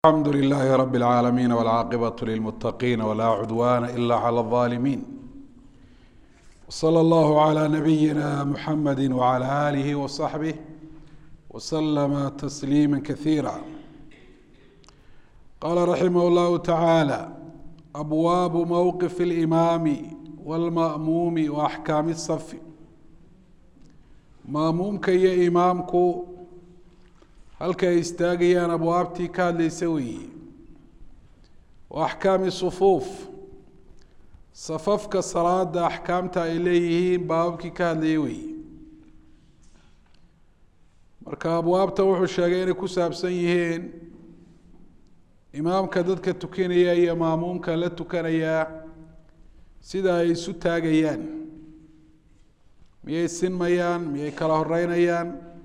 الحمد لله رب العالمين والعاقبة للمتقين ولا عدوان إلا على الظالمين وصلى الله على نبينا محمد وعلى آله وصحبه وسلم تسليما كثيرا قال رحمه الله تعالى أبواب موقف الإمام والمأموم وأحكام الصف مأمومك يا إمامك halka ay istaagayaan abwaabtii ka hadlaysa weeye wa axkaami sufuuf safafka salaada axkaamta ay leeyihiin baababkii ka hadlaya weeye marka abwaabta wuxuu sheegay inay ku saabsan yihiin imaamka dadka tukanaya iyo maamuumka la tukanayaa sida ay isu taagayaan miyay sinmayaan miyay kala horeynayaan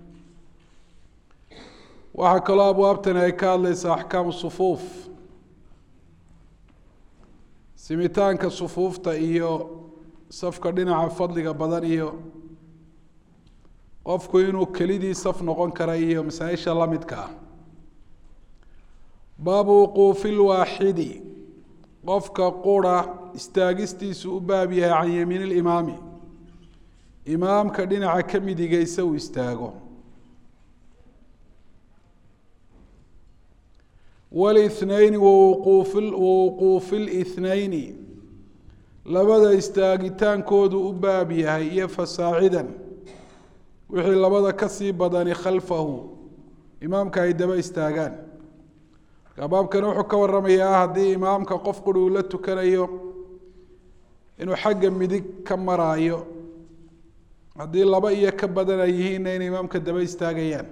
waxaa kaloo abwaabtani ay ka hadlaysaa axkaamu sufuuf simitaanka sufuufta iyo safka dhinaca fadliga badan iyo qofku inuu kelidii saf noqon kara iyo masaa-isha la midka ah baabu wuquufi lwaaxidi qofka qura istaagistiisu u baab yahay can yamiin ilimaami imaamka dhinaca ka midigaysa uu istaago wاlithnayni wawuquufi اlithnayni labada istaagitaankoodu u baab yahay iyo fasaacidan wixii labada kasii badani khalfahu imaamka ay daba istaagaan marka baabkani wuxuu ka waramayaa haddii imaamka qof quri uu la tukanayo inuu xagga midig ka maraayo haddii laba iyo ka badan ay yihiinna inay imaamka daba istaagayaan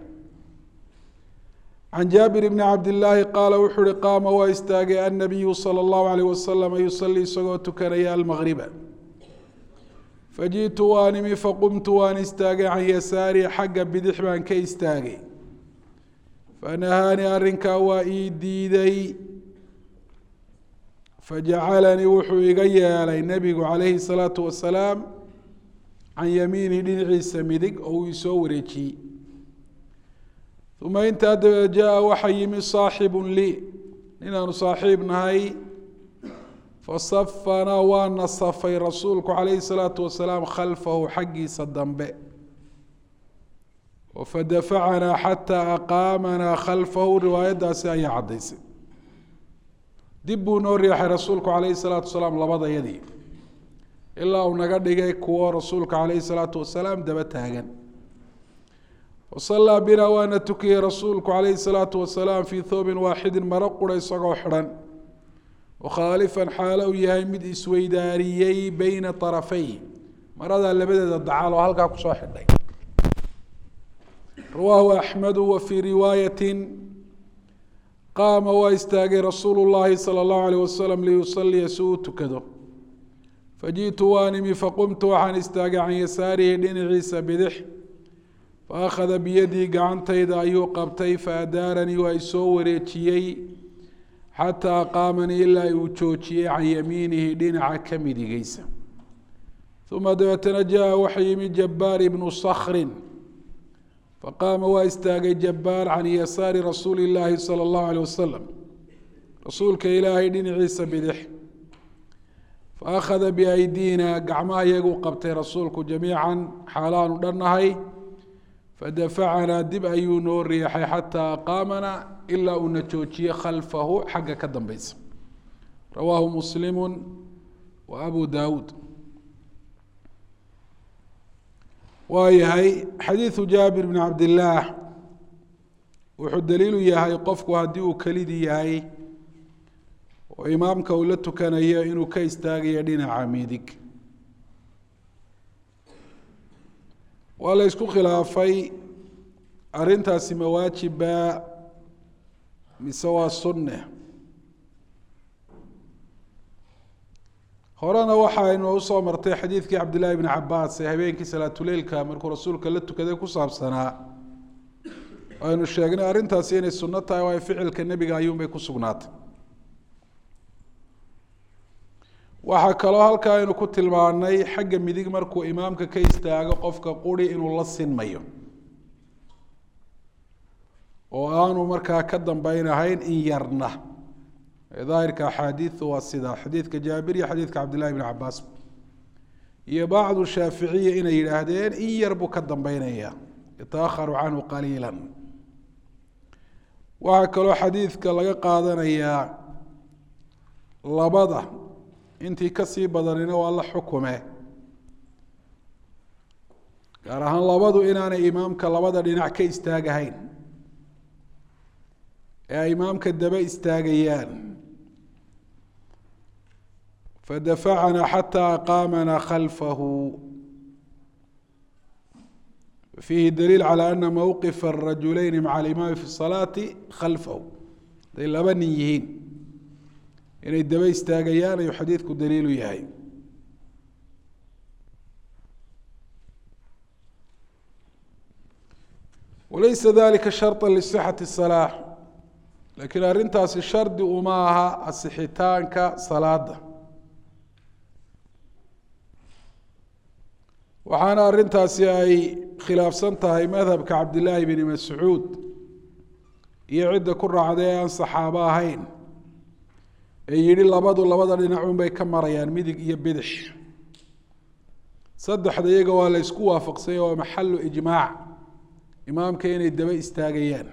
can jaabir bni cabdillaahi qaala wuxuu uhi qaama waa istaagay annabiyu sala allahu alayh wasalama yusalii isagoo tukanaya almaqriba faji'tu waan imi faqumtu waan istaagay can yasaari xagga bidix baan ka istaagay fanahaanii arrinkaa waa ii diiday fajacalanii wuxuu iga yeelay nebigu calayhi salaatu wasalaam can yamiinihi dhinaciisa midig oo uu isoo wareejiyey uma intaa dabeed jaa waxaa yimi saaxibu lii ninaanu saaxiib nahay fasafanaa waana safay rasuulku calayhi salaatu wasalaam khalfahu xaggiisa dambe fadafacanaa xataa aqaamanaa khalfahu riwaayaddaasi ayaa caddaysay dib buu noo riixay rasuulku calayhi salaatu wasalaam labadayadii ilaa uu naga dhigay kuwo rasuulka calayhi salaatu wasalaam daba taagan wasalaa binaa waana tukiyey rasuulku calayhi salaatu wasalaam fii thoobin waaxidin maro qura isagoo xidhan wakhaalifan xaalo uu yahay mid isweydaariyey beyna arafay maradaa labadeeda dacaal oo halkaa kusoo xidhay rawaahu axmedu wa fii riwaayatin qaama waa istaagay rasuulu llaahi sala allahu alayh wasalam liyusaliya si uu tukado faji'tu waan imi faqumtu waxaan istaagay can yasaarihi dhinaciisa bidix faakhada biyadii gacantayda ayuu qabtay faadaaranii waa isoo wareejiyey xataa qaamanii ilaa uu joojiyey can yamiinihi dhinaca ka midigeysa uma dabeetana jaa waxa yimi jabbaar ibnu sakrin faqaama waa istaagay jabbaar can yasaari rasuuli illaahi sala allahu alayh wasalam rasuulka ilaahay dhinaciisa bidix faakhada biaydiina gacmaha iyaguu qabtay rasuulku jamiican xaalaanu dhannahay fadafacanaa dib ayuu noo riixay xataa aqaamana ilaa uuna joojiyey khalfahu xagga ka dambeysa rawaahu muslimu wa abu daawuud waa yahay xadiidu jaabir bni cabdillaah wuxuu daliilu yahay qofku haddii uu kelidii yahay oo imaamka uu la tukanayo inuu ka istaagayo dhinaca midig waa la ysku khilaafay arrintaasi ma waajiba mise waa sunne horena waxaynu usoo martay xadiidkii cabdillahi bni cabaas ee habeenkii salaatuleilka markuu rasuulka la tukaday ku saabsanaa aynu sheegnay arrintaasi inay sunno tahay waayo ficilka nebiga ayuunbay ku sugnaatay waxaa kaloo halkaa aynu ku tilmaanay xagga midig markuu imaamka ka istaago qofka quri inuu la sinmayo oo aanu markaa ka dambeynahayn in yarna daahirka axaadiidu waa sidaa xadiidka jaabir iyo xadiidka cabdillahi bn cabaas iyo bacdu shaaficiya inay yidhaahdeen in yar buu ka dambeynaya yataakharu canhu qaliila waxaa kaloo xadiidka laga qaadanayaa labada intii kasii badanina waa la xukume gaar ahaan labadu inaanay imaamka labada dhinac ka istaagahayn ee ay imaamka daba istaagayaan fadafacanaa xataa aqaamanaa khalfahu fiihi daliil calى ana mowqifa الrajuleyn maca alimaami fi الsalaati khalfahu haday laba nin yihiin inay daba istaagayaan ayuu xadiidku daliilu yahay walaysa dalika sharطa lisixati الsalaax lakiin arrintaasi shardi uma aha asixitaanka salaada waxaana arrintaasi ay khilaafsan tahay madhabka cabdillaahi bni mascuud iyo cidda ku raacday ee aan saxaabo ahayn ee yidhi labadu labada dhinacun bay ka marayaan midig iyo bidix saddexda iyaga waa la ysku waafaqsanya waa maxalu ijmaac imaamka inay daba istaagayaan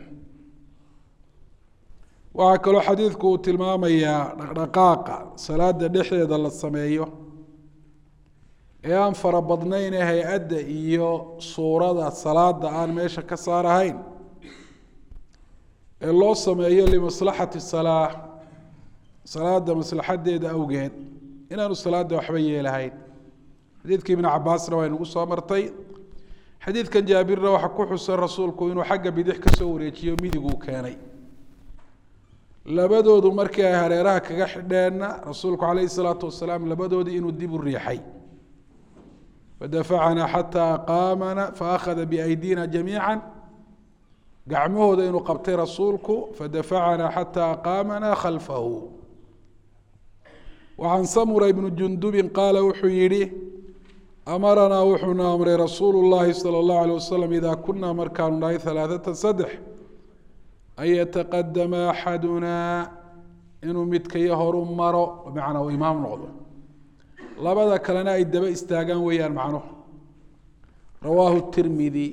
waxaa kaloo xadiidku uu tilmaamayaa dhaqdhaqaaqa salaada dhexdeeda la sameeyo ee aan fara badnayn ee hay-adda iyo suurada salaada aan meesha ka saarahayn ee loo sameeyo limaslaxati salaa salaada maslaxadeeda awgeed inaanu salaada waxba yeelahayn xadiidkii ibnu cabaasna waa inugu soo martay xadiidkan jaabirna waxaa ku xusan rasuulku inuu xagga bidix kasoo wareejiyo midiguu keenay labadoodu markii ay hareeraha kaga xidheenna rasuulku calayhi salaatu wasalaam labadoodii inuu dib u riixay fadafacanaa xataa aqaamana faakhada biaydina jamiica gacmahooda inuu qabtay rasuulku fadafacanaa xataa aqaamana khalfahu wacan samura ibnu jundubin qaala wuxuu yihi amaranaa wuxuuna amray rasuulu llahi sala allahu alay wasalam idaa kunaa markaanu nahay halaaثata saddex an yataqadama axadunaa inuu midkayo horu maro bimacnaa uu imaam noqdo labada kalena ay daba istaagaan weeyaan macnuhu rawaahu tirmidi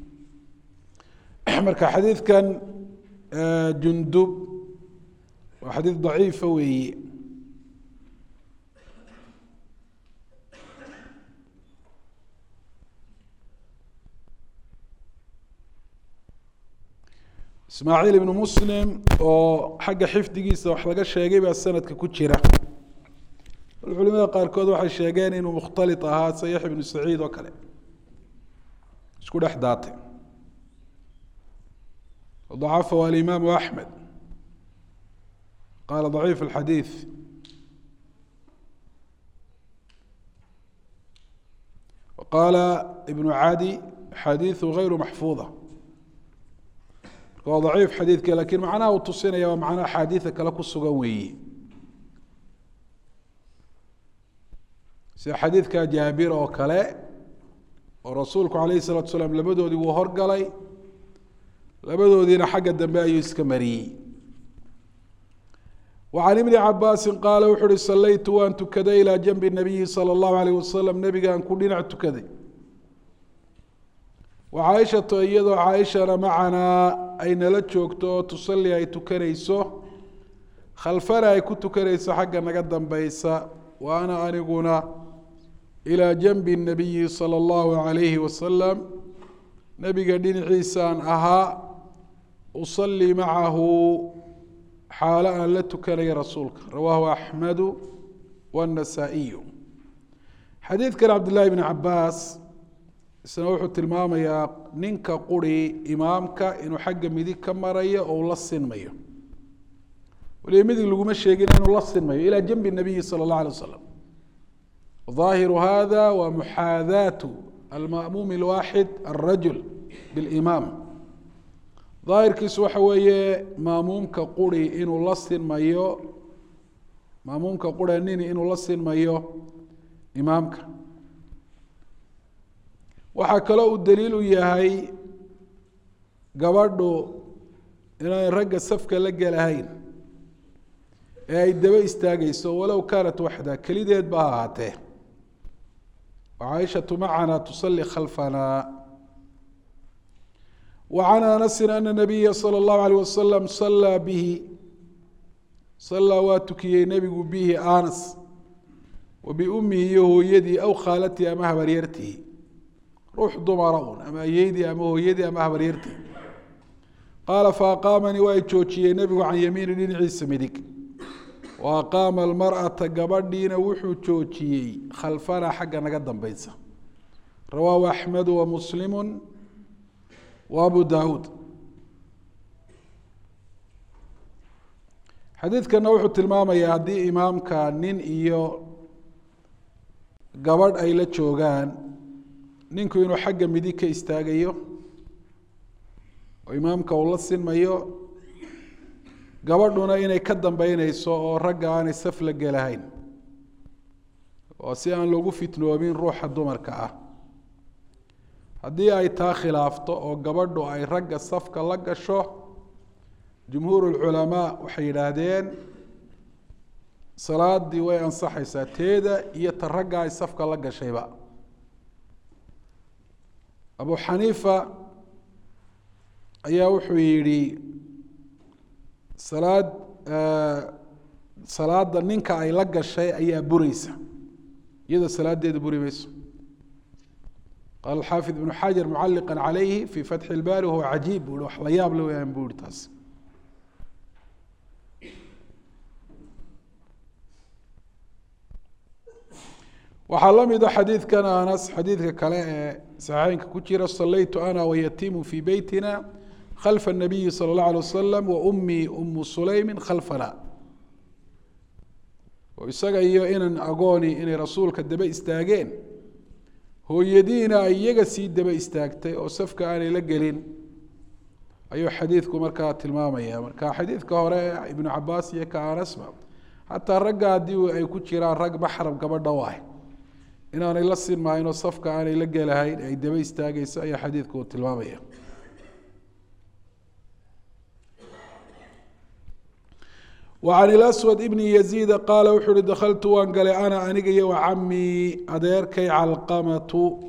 marka xadiidkan jundub waa xadiid daciifa weeye ismaaciil ibnu muslim oo xagga xifdigiisa wax laga sheegay baa sanadka ku jira bal culimada qaarkood waxay sheegeen inuu mukhtali ahaa sayax ibnu saciid oo kale isku dhex daatay dacafahu alimaamu axmed qaala daciif alxadiid qaala ibnu cadi xadiiثu gayru maxfuuda waa daciif xadiidka lakin macnaha uu tusinaya waa macno axaadiida kale ku sugan weeye sida xadiidka jaabir oo kale oo rasuulku calayhi الsalatu salaam labadoodii wuu horgalay labadoodiina xagga dambe ayuu iska mariyey وعن بن cabاasi qaala wuxu uhi salaytu waan tukaday ilىa janbi الnabiyi salى الlahu عalيه wasalam nebigaan ku dhinac tukaday wcaaishatu iyadoo caaishana macanaa ay nala joogto oo tusalli ay tukanayso khalfana ay ku tukanayso xagga naga dambeysa wa ana aniguna ilىa janbi الnabiyi salى الlahu عalayhi wasalam nebiga dhinaciisaan ahaa usalli macahu xaalo aan la tukanaya rasuulka rawaahu axmedu wاnasaa'iyu xadiidkan cabdillaahi bn cabaas isna wuxuu tilmaamayaa ninka quri imaamka inuu xagga midig ka marayo oo la sinmayo waliba midig laguma sheegin inuu la sinmayo ilaa janbi nabiyi sala اllah alay wasalam ظaahiru hada wa muxaadaatu alma'muum اlwaaxid alrajul biاlimaam daahirkiisu waxa weeye maamuumka quri inuu la sinmayo maamuumka qura nini inuu la sinmayo imaamka waxaa kaloo uu daliil u yahay gabadhu inaanay ragga safka la gelahayn ee ay daba istaagayso walow kaanat waxda kelideed ba ha ahaatee وعائشة معنا تصلي خلفنا وعن أنس أن النبي صلى الله عليه وسلم صلى به صلى واتكي نبي به آنس وبأمه هو يدي أو خالتي أما هبريرته روح ضمرون أما يدي أما هو يدي أما هبريرته قال فأقامني وأيتشوشي نبي عن يمين عيسى مدك وأقام المرأة قبردين وحو تشوشي خلفنا حقا نقدم بيتسا رواه أحمد ومسلم وأبو داود xadiidkana wuxuu tilmaamayaa haddii imaamka nin iyo gabadh ay la joogaan ninku inuu xagga midig ka istaagayo oo imaamka uu la sinmayo gabadhuna inay ka dambeyneyso oo ragga aanay saf la gelahayn oo si aan lagu fitnoobin ruuxa dumarka ah haddii ay taa khilaafto oo gabadhu ay ragga safka la gasho jumhuur lculamaa waxay yidhaahdeen salaadii way ansaxaysaa teeda iyo ta ragga ay safka la gashayba abu xaniifa ayaa wuxuu yidhi salaad salaada ninka ay la gashay ayaa bureysa iyadoo salaadeeda buri mayso qaala xaafid ibnu xajar mucaliqa calayhi fi fatxi lbaari wahuwa cajiib bui wax la yaab le weyaan bu ihi taas waxaa la mida xadiidkan anas xadiidka kale ee saxiixeynka ku jira salaytu ana wayatimu fi beytina khalfa الnabiyi salى اllah alيه wasalam wa umii umu sulaymi khalfana oo isaga iyo inan agooni inay rasuulka daba istaageen hooyadiina ay iyaga sii daba istaagtay oo safka aanay la gelin ayuu xadiidku markaa tilmaamaya marka xadiidka hore ibnu cabaas iyo ka anasba xataa ragga haddii ay ku jiraan rag maxram gabadha u ah inaanay la sinmahaynoo safka aanay la gelahayn ay daba istaageyso ayaa xadiidku uu tilmaamaya وعن الأسود بن يزيد قال wuxuu uhi dkltu waan galay أنا aniga iyo وcamii adeerkay calqamة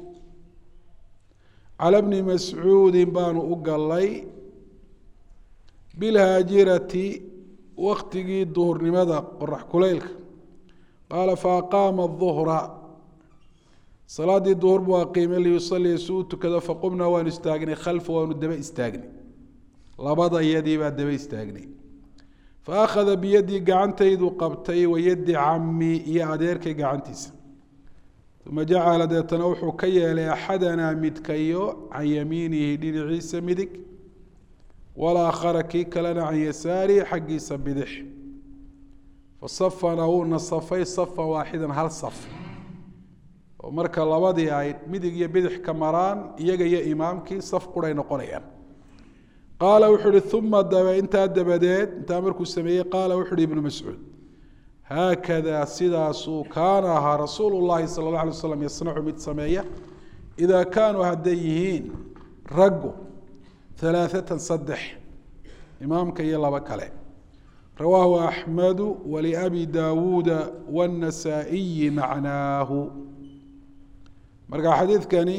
calى بni mascuudi baanu u galay biاlhaajirati waktigii duhurnimada qorax kuleylka qaala faaqaama الظهra salaadii duhur buu aqiimay liyusalia si u tukado faqumnaa waanu istaagnay khalfa waanu daba istaagnay labada iyadii baa daba istaagnay faakhada biyadii gacantaydu qabtay wayadi cammi iyo adeerkay gacantiisa uma jacala deetana wuxuu ka yeelay axadanaa midkayo can yamiinihi dhinaciisa midig walaakhara kii kalena can yasaarihi xaggiisa bidix fasafana wuu nasafay safan waaxidan hal saf oo marka labadii ay midig iyo bidix ka maraan iyaga iyo imaamkii saf quray noqonayaan qaala wuxuu uhi uma dabe intaa dabadeed intaa markuu sameeyey qaala wuxu uhi ibnu mascuud haakada sidaasuu kaana ahaa rasuulu llahi sala اllah alay slam yasnacu mid sameeya idaa kaanuu hadday yihiin raggu halaaثatan saddex imaamka iyo laba kale rawaahu axmedu waliabi daawuuda wاnnasaa'iyi macnaahu marka xadiidkani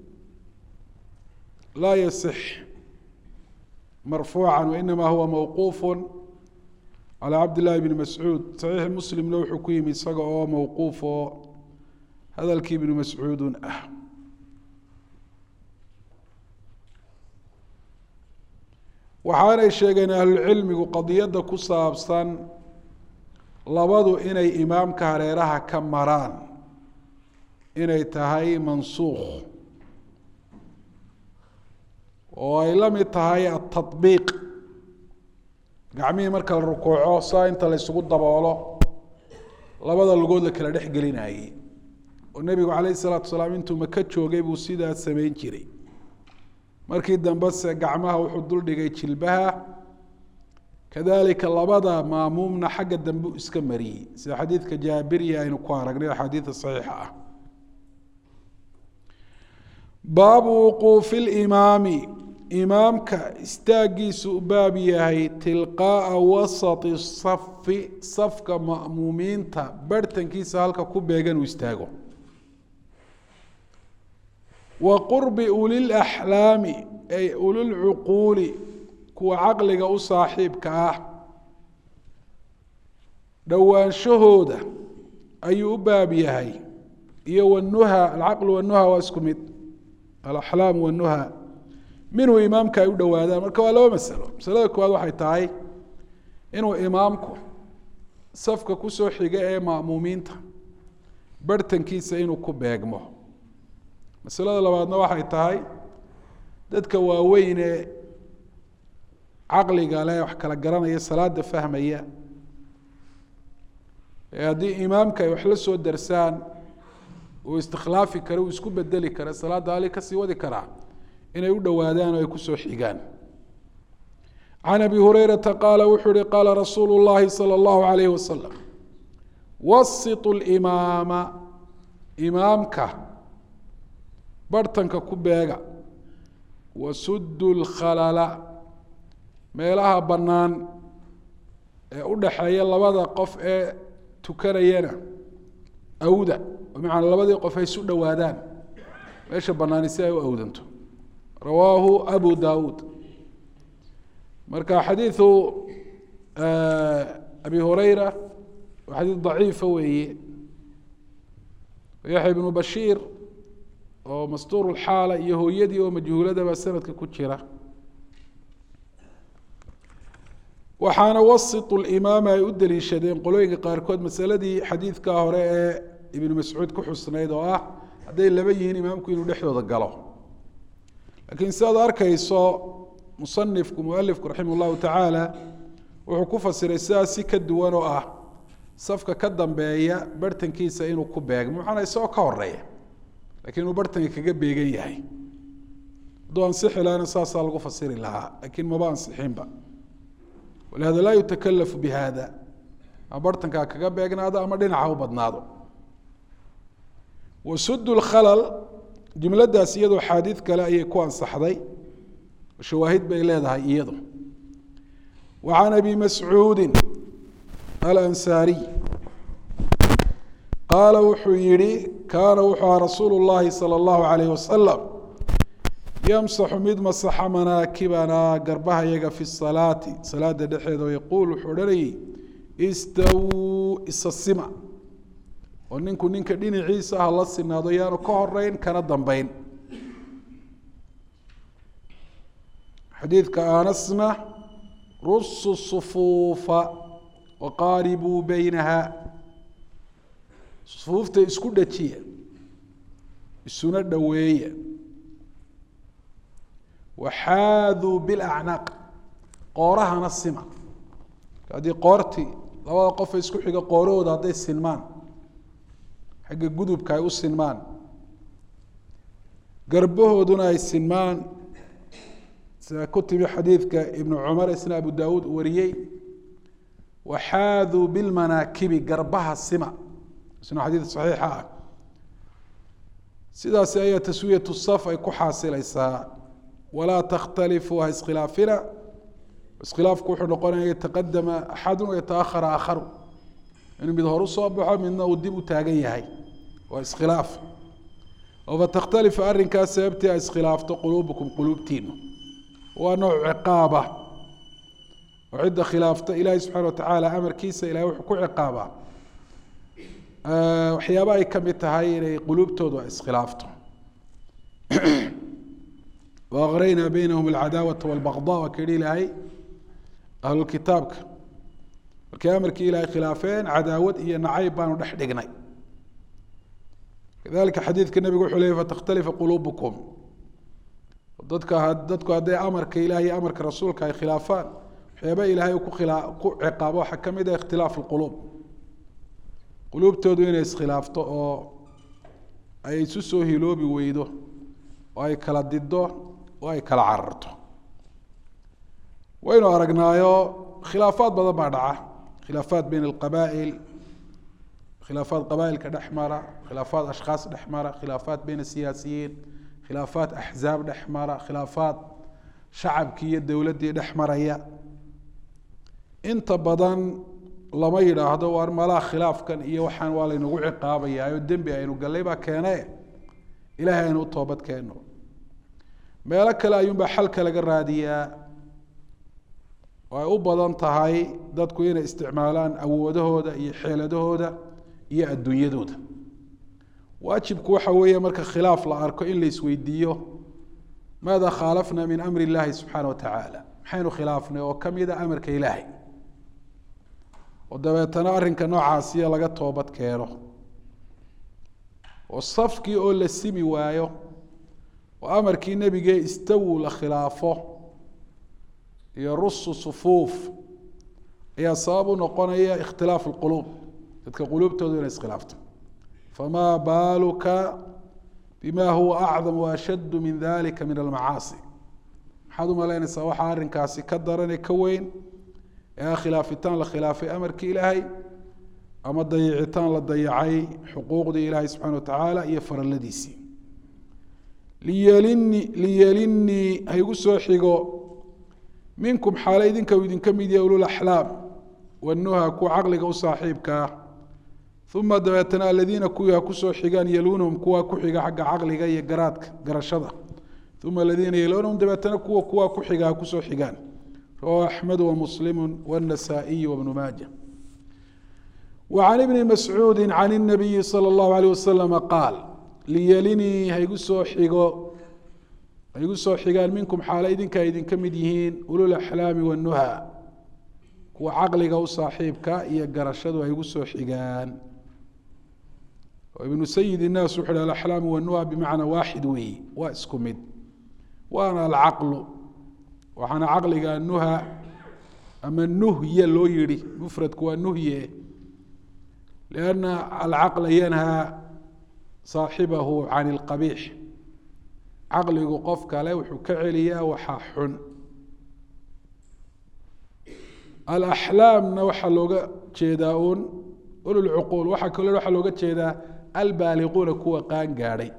laa yasix marfuuca wainama huwa mawquuf calى cabd llahi bni mascuud saxiix muslimna wuxuu ku yimi isaga oo mawquuf oo hadalkii ibnu mascuudun ah waxaanay sheegeen ahlucilmigu qadiyadda ku saabsan labadu inay imaamka hareeraha ka maraan inay tahay mansuukh oo ay la mid tahay atabiiq gacmihii marka la rukuuco saa inta la ysugu daboolo labada lugood la kala dhex gelinayey oo nebigu calayh isalaatu salaam intuu maka joogay buu sidaa samayn jiray markii dambe se gacmaha wuxuu duldhigay jilbaha kadalika labada maamuumna xagga dambe iska mariyey sida xadiidka jaabiriya aynu ku aragnay axaadiida saxiixa ah baabu wuquufi limaami imaamka istaagiisu u baab yahay tilqaa'a wasati safi safka ma'muumiinta barhtankiisa halka ku beegan uu istaago wa qurbi ulilaxlaami ay ulilcuquuli kuwa caqliga u saaxiibka ah dhowaanshahooda ayuu u baab yahay iyo wanuha alcaqlu wanuha waa isku mid alaxlaam wanuha minhu imaamka ay u dhowaadaan marka waa laba masalo masalada koowaad waxay tahay inuu imaamku safka kusoo xiga ee ma'muumiinta barhtankiisa inuu ku beegmo masalada labaadna waxay tahay dadka waaweyn ee caqliga leh wax kala garanaya salaada fahmaya ee haddii imaamka ay wax la soo darsaan uu istikhlaafi kara uu isku bedeli kara salaadda ali kasii wadi karaa inay u dhowaadaan oo ay kusoo xigaan can abi hurayrata qaala wuxuu uhi qaala rasuulu llahi salى اllahu alayh wasalam wasitu limaama imaamka barhtanka ku beega wasudu lkhalala meelaha bannaan ee u dhaxeeya labada qof ee tukanayana awda bimacnaa labadii qof ay isu dhowaadaan meesha bannaani si ay u awdanto rawaahu abu dawuud marka xadiidu abi hureyra waa xadiid daciifa weeye yaxya ibnu bashiir oo mastuur lxaala iyo hooyadii oo majhuuladaba sanadka ku jira waxaana wasitu limaama ay u daliishadeen qolooyinka qaarkood masaladii xadiidka hore ee ibnu mascuud ku xusnayd oo ah hadday laba yihiin imaamku inuu dhexdooda galo laakiin si aad arkayso musanifku mualifku raximah llahu tacaala wuxuu ku fasiray sidaas si ka duwan oo ah safka ka dambeeya barhtankiisa inuu ku beegmo maxaana isagoo ka horeeya lakiin inuu barhtanka kaga beegan yahay hadduu ansixi lahana saasaa lagu fasiri lahaa lakiin maba ansixinba walihada laa yutakalafu bi hada ama barhtankaa kaga beegnaado ama dhinaca u badnaado wasud lkhalal jumladaas iyadoo xaadiid kale ayay ku ansaxday shawaahid bay leedahay iyadu wa can abi mascuudi alansaariy qaala wuxuu yihi kaana wuxuu aha rasuulu llahi salى اllahu alayh wasalam yamsaxu mid masaxa manaakibanaa garbaha yaga fi salaati salaada dhexeeda o yaquul wuxuu odhanayay istawuu isasima oo ninku ninka dhinaciisa ha la sinaado yaanu ka horeyn kana dambeyn xadiidka aanasna rusu sufuufa waqaaribuu beynaha sufuufta isku dhajiya isuna dhoweeya waxaaduu bilacnaaq qoorahana sima haddii qoortii labada qofa isku xiga qoorahooda hadday sinmaan xagga gudubka ay u sinmaan garbahooduna ay sinmaan sida ku timi xadiidka ibnu cumar isna abu daawuud wariyey waxaaduu bilmanaakibi garbaha sima isna xadiid saxiixa ah sidaasi ayaa taswiyatu saf ay ku xaasilaysaa walaa takhtalifuu ha iskhilaafina iskhilaafku wuxuu noqonaya yataqadama axadu yataahara aakharu inuu mid hor usoo baxo midna uu dib u taagan yahay waa iskhilaaf oo fatakhtalifa arrinkaas sababtii ay iskhilaafto quluubukum quluubtiinu waa nooc ciqaaba oo cidda khilaafta ilaahay subxana watacaala amarkiisa ilahay wuxuu ku ciqaabaa waxyaaba ay ka mid tahay inay quluubtoodu ay iskhilaafto waaqraynaa baynahum alcadaawata walbaqda waa ka yihi ilaahay ahlulkitaabka markay amarkii ilaahay khilaafeen cadaawad iyo nacayb baanu dhex dhignay kadalika xadiidka nebigu wuxuu leeyay fatakhtalifa quluubukum dadka dadku hadday amarka ilahay iyo amarka rasuulka ay khilaafaan waxyaaba ilaahay ku khila ku ciqaabo waxaa ka mid ah ikhtilaaf alquluub quluubtoodu inay iskhilaafto oo ay isu soo hiloobi weydo oo ay kala dido oo ay kala cararto waynu aragnaayo khilaafaad badan baa dhaca khilaafaat bayn alqabaa'il khilaafaat qabaailka dhex mara khilaafaat ashkhaas dhex mara khilaafaat bayn asiyaasiyiin khilaafaat axzaab dhex mara khilaafaat shacabkii iyo dowladdii dhex maraya inta badan lama yidhaahdo waar malaha khilaafkan iyo waxaan waa laynagu ciqaabayaa oo dembi aynu gallay baa keene ilaahay aynu u toobad keenno meelo kale ayuunbaa xalka laga raadiyaa oo ay u badan tahay dadku inay isticmaalaan awoodahooda iyo xeeladahooda iyo adduunyadooda waajibku waxa weeye marka khilaaf la arko in la isweydiiyo maada khaalafna min amri illaahi subxaana wa tacaala maxaynu khilaafnay oo ka mida amarka ilaahay oo dabeetana arrinka noocaasiya laga toobad keeno oo safkii oo la simi waayo oo amarkii nebigee istawu la khilaafo iyo rusu sufuuf ayaa sabab u noqonaya ikhtilaaf lquluub dadka quluubtoodu inay iskhilaafto famaa baaluka bima huwa acdam waashaddu min dalika min almacaasi maxaad umalaynaysaa waxaa arrinkaasi ka darane ka weyn ee khilaafitaan la khilaafay amarkii ilaahay ama dayicitaan la dayacay xuquuqdii ilaahay subxana wa tacaala iyo faralladiisii liyelini liyelinii haygu soo xigo minkum xaale idinka uu idinka mid yahay ululaxlaam wanuha kuwa caqliga u saaxiibkaa uma dabeetana aladiina kuwii ha kusoo xigaan yeluunahum kuwa ku xiga xagga caqliga iyo garaadka garashada uma aladiina yeluunahum dabeetana kuwa kuwa ku xiga ha kusoo xigaan rawahu axmed wamuslimu wاnasaa'iy wabnu maaja وعن بن مسعوud عن النبي صلى الله عليه وسلم قاal liyelinii haigu soo xigo haigu soo xigaan minkum xaalo idinka idinka mid yihiin ululaxlaami wanuha kuwa caqliga u saaxiibka iyo garashadu haigu soo xigaan ibnu sayid الnaas wuxu hi alaxlaam wanuha bimacna waaxid weeyi waa isku mid waana alcaqlu waxaana caqliga nuha ama nuhye loo yihi mufradku waa nuhye لأن الcqل ynhى صaaxibahu can الqabiix caqligu qof kale wuxuu ka celiyaa waxaa xun alaxlaamna waxaa looga jeedaa un ululcuquul waxaa kaloo waxaa looga jeedaa albaaliquuna kuwa qaan gaadhay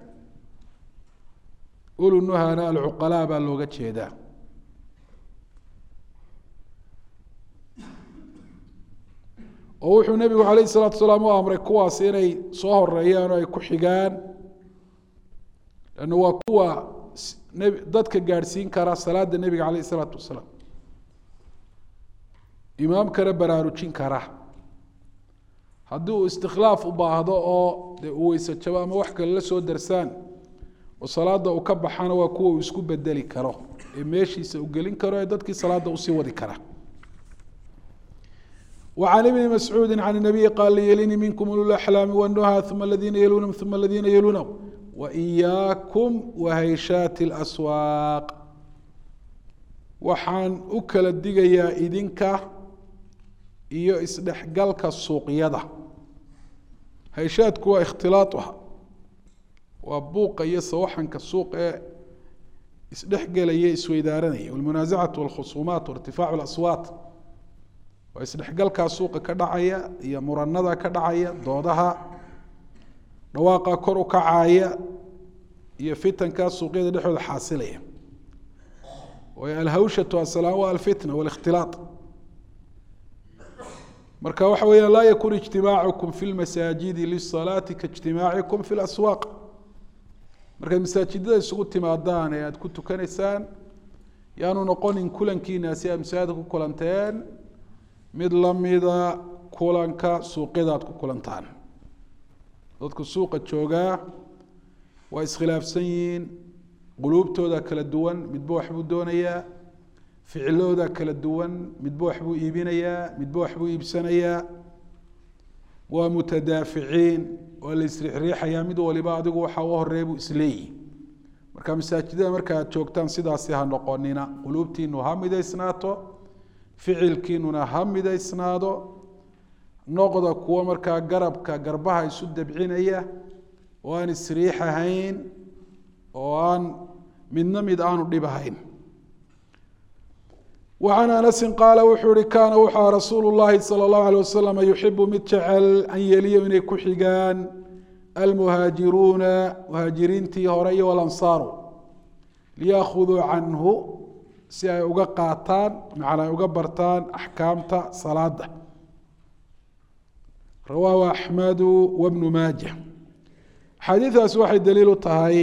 ulunuhana alcuqalaa baa looga jeedaa oo wuxuu nebigu calayh isalaatu salaam u amray kuwaas inay soo horeeyaan oo ay ku xigaan lanna waa kuwa nb dadka gaadhsiin kara salaada nebiga calayh isalaatu wasalaam imaamkana baraarujin kara haddii uu istikhlaaf u baahdo oo dee uu weyse jabo ama wax kale la soo darsaan oo salaada uu ka baxana waa kuwa uu isku bedeli karo ee meeshiisa u gelin karo ee dadkii salaada usii wadi kara وعن بن مسعوud عن النبي qال lylinii minkm ululaxlaami wnuha ثuma اladiina yelunahum ثuma اladiina yelunahum وإyaakum وhayshaat الأswaaq waxaan u kala digayaa idinka iyo isdhexgalka suuqyada hayshaadku waa اkhtilaaطha waa buuqa iyo sawaxanka suuq ee isdhexgelaya isweydaaranaya wاlmunaaزacaة wاlkhusuumaat وارtifaac الأswaat waa isdhexgalkaa suuqa ka dhacaya iyo muranada ka dhacaya doodaha dhawaaqa kor u kacaaya iyo fitankaa suuqyada dhexooda xaasilaya waayo alhawshatu asalaam waa alfitna wاlاkhtilaaط marka waxa weya laa yakun ijtimaacukum fi lmasaajidi lisalaati kaijtimaacikum fi laswaaq markaad masaajidada isugu timaadaan ee aada ku tukanaysaan yaanu noqonin kulankiinaasi aad masaajidka ku kulanteen mid lamida kulanka suuqyada aad ku kulantaan dadku suuqa joogaa waa iskhilaafsan yihiin quluubtooda kala duwan midba waxbuu doonayaa ficilooda kala duwan midba waxbuu iibinayaa midba waxbuu iibsanayaa waa mutadaaficiin waa la isriixriixayaa mid waliba adigu waxa u horeeya buu isleeyihi marka masaajidada marka aad joogtaan sidaasi ha noqonina quluubtiinu ha midaysnaato ficilkiinuna ha midaysnaado noqda kuwo markaa garabka garbaha isu dabcinaya oo aan isriix ahayn oo aan midna mid aanu dhib ahayn وعن أنس قال wuxuu hi kاna wuxua rasuul الlahi slى الlaه عليه وasلم يuxibu mid jecel an yeliya inay ku xigaan almuhaajiruuna muhaajiriintii hore iyo walansaaru liyaأkhuduu canhu si ay uga qaataan macnaa ay uga bartaan axkaamta salaada rawaahu axmedu wabnu maaja axaadiidaasi waxay daliil u tahay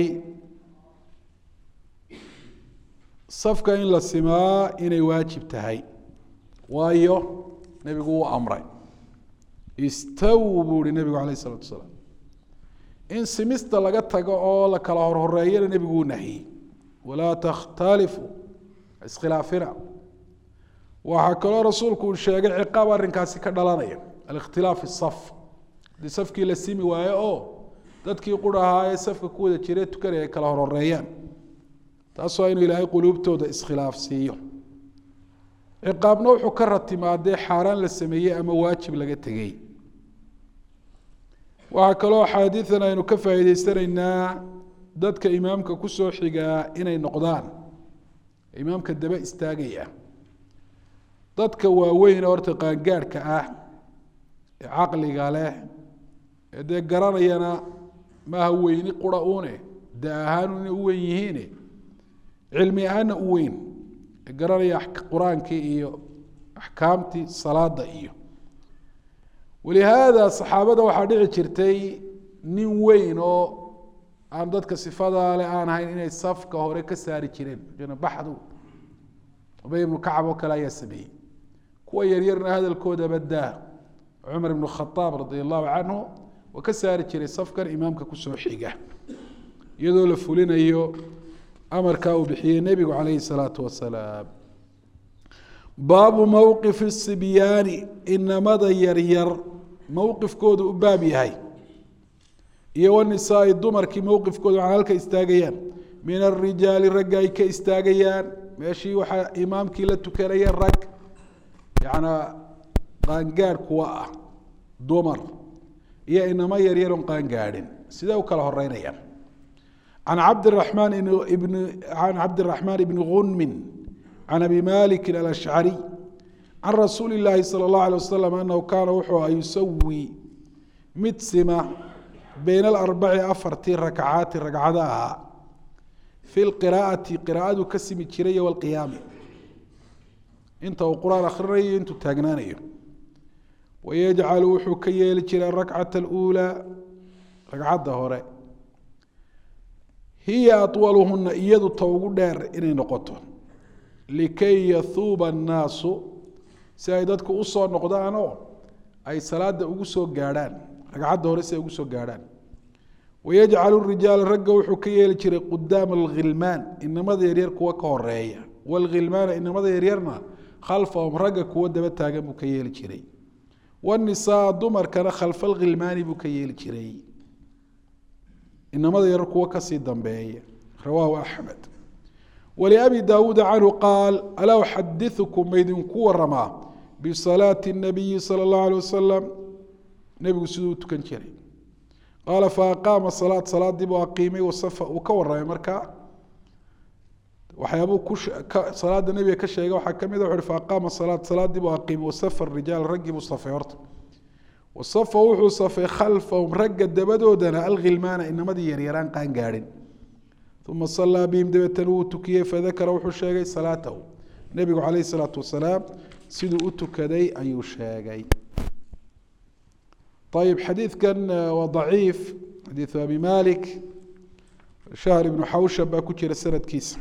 safka in la simaa inay waajib tahay waayo nebigu wuu amray istaw buu ihi nebigu alayh isalatu asalaam in simista laga tago oo la kala horhoreeyana nebigu wuu nahiyey walaa takhtalifu iskhilaafina waxaa kaloo rasuulku uu sheegay ciqaab arrinkaasi ka dhalanaya alikhtilaaf isaf haddii safkii la simi waayo oo dadkii qur ahaa ee safka ku wada jire tukanaya ay kala horhoreeyaan taas waa inuu ilaahay quluubtooda iskhilaafsiiyo ciqaabna wuxuu ka ratimaadee xaaraan la sameeyey ama waajib laga tegey waxaa kaloo axaadiidan aynu ka faa'iideysanaynaa dadka imaamka kusoo xigaa inay noqdaan imaamka daba istaagaya dadka waaweyn horta qaangaadhka ah ee caqliga leh ee dee garanayana maaha weyni qura une da ahaan inay u weyn yihiine cilmi ahaana u weyn ee garanaya qur-aankii iyo axkaamtii salaada iyo walihaada saxaabada waxaa dhici jirtay nin weyn oo aan dadka sifadaa le aan ahayn inay safka hore ka saari jireen baxdu ubay ibnu kacab oo kale ayaa sameeyey kuwa yaryarna hadalkoodaba daa cumar ibnu khadaab radi allahu canhu waa ka saari jiray safkan imaamka kusoo xiga iyadoo la fulinayo amarkaa uu bixiyey nebigu calayhi salaatu wasalaam baabu mowqifi sibyaani inamada yaryar mowqifkooda u baab yahay iyo wanisaai dumarkii mowqifkooda waxaa halka istaagayaan min arijaali ragga ay ka istaagayaan meeshii waxaa imaamkii la tukanaya rag yacnaa qaangaadh kuwa ah dumar iyo inamo yaryaron qaangaadhin sidee u kala horeynayaan can cabdiraxmaan ibn can cabdiraxmaan ibni gunmin can abi maliki alashcariy can rasuuli illaahi sala allahu alay wasalam anahu kaana wuxuu a yusawi mid sima bayna alarbaci afartii rakcaati ragcada ahaa fi lqiraa'ati qiraa'adu ka simi jiray walqiyaami inta uu qur-aan akhrinayo intuu taagnaanayo wayajcalu wuxuu ka yeeli jiray arakcata aluulaa ragcadda hore hiya awaluhuna iyadu ta ugu dheer inay noqoto likay yahuuba annaasu si ay dadku usoo noqdaanoo ay salaada ugu soo gaadhaan ragcadda hore si ay ugu soo gaadhaan wayajcalu rijaala ragga wuxuu ka yeeli jiray qudaama alghilmaan inamada yaryar kuwa ka horeeya waalghilmaana inamada yaryarna khalfahum ragga kuwa daba taagan buu ka yeeli jiray wanisaa dumarkana khalfa alghilmaani buu ka yeeli jiray inamada yaryar kuwa kasii dambeeya rawaahu axmed wliabi daawuuda canhu qaal alaa uxadiثukum maydinku waramaa bisalaati الnabiyi salى اllahu alيه wasalam nebigu siduu u tukan jiray qaala faaqaama salaad salaadii buu aqiimay wasafa uu ka waramay markaa waxyaabuu ku salaada nebiga ka sheegay waxaa kamid a wuxu uhi faaqaama salaad salaadii buu aqiimay wasafa rijaal raggii buu safay horta wasafa wuxuu safay khalfahum ragga dabadoodana alghilmaana inamadii yaryaraan qaan gaadhin uma salaa bihim dabeetana wuu tukiyey fadakara wuxuu sheegay salaatahu nebigu calayh isalaatu wasalaam siduu u tukaday ayuu sheegay ayib xadiidkan waa daciif xadiidu abi malik shahr ibnu xawshab baa ku jira sanadkiisa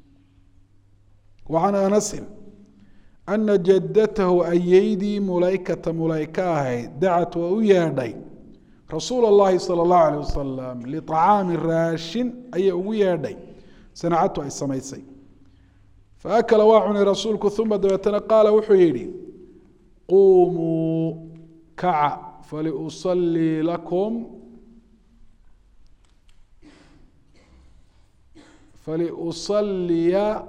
wa can anasin ana jadatahu ayeydii mulaykata mulayka ahayd dacat waa u yeedhay rasuul اllahi salى اllahu alيه wasalam liطacaami raashin ayay ugu yeedhay sanacatu ay samaysay faakala waa cunay rasuulku uma dabeetana qaala wuxuu yihi quumuu kaca faliusalii lakum faliusaliya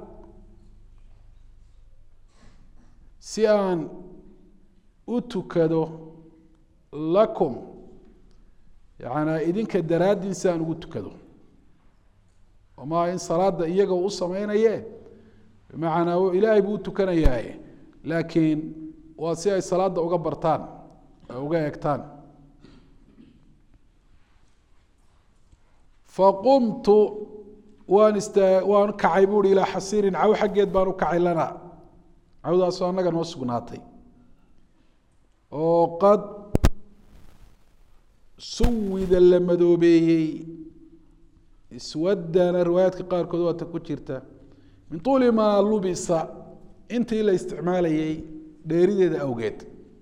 si aan u tukado lakum yacanaa idinka daraaddiin si aan ugu tukado omaa in salaada iyaga u sameynaye bimacnaa ilaahay buu u tukanayaaye laakiin waa si ay salaada uga bartaan ay uga egtaan faqumtu waan istaa waan kacay buuhi ilaa xasiirin caw xaggeed baan u kacay lana cawdaasoo annaga noo sugnaatay oo qad suwida la madoobeeyey iswadana riwaayaadka qaarkood waata ku jirta min tuuli maa lubisa intii la isticmaalayay dheerideeda awgeed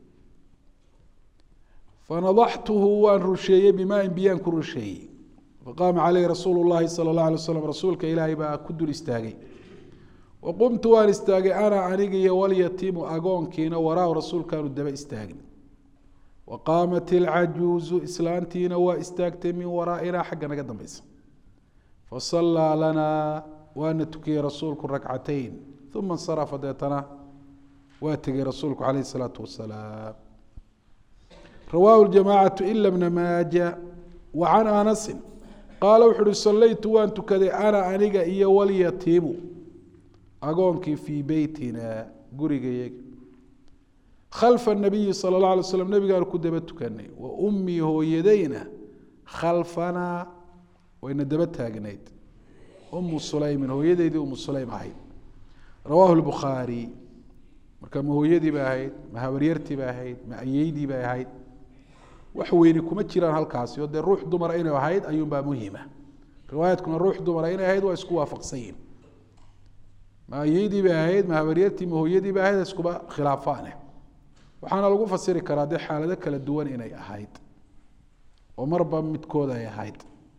fanadaxtuhu waan rusheeyey bimaain biyaan ku rusheeyey faqaama caleyhi rasuulu llahi sala اllah alay waslam rasuulka ilaahay baa ku dul istaagay wa qumtu waan istaagay ana aniga iyo walyatiimu agoonkiina waraahu rasuulkaanu daba istaagin wa qaamat ilcajuuzu islaantiina waa istaagtay min waraa'inaa xagga naga dambeysa fasallaa lanaa waana tukiyey rasuulku rakcatayn uma insarafa deetana waa tegey rasuulku caleyhi isalaatu wasalaam rawaahu ljamaacatu ila bna maaja wa can anasin qaala wuxu uhi sallaytu waan tukaday ana aniga iyo walyatiimu agoonkii fii beytina gurigayaga khalfa nabiyi sala اllah alay slam nabigaanu ku daba tukanay wa ummii hooyadayna khalfanaa wayna daba taagnayd umu sulaymin hooyadeydii umu sulaym ahayd rawaahu lbukhaari marka ma hooyadii bay ahayd ma habaryartii bay ahayd ma ayeydii bay ahayd wax weyni kuma jiraan halkaasi oo dee ruux dumara inay ahayd ayuunbaa muhima riwaayaadkuna ruux dumara inay ahayd waa isku waafaqsan yihin ma ayeydii bay ahayd ma habaryartii ma hooyadii bay ahayd iskuba khilaafaane waxaana lagu fasiri karaa dee xaalado kala duwan inay ahayd oo marba midkood ay ahayd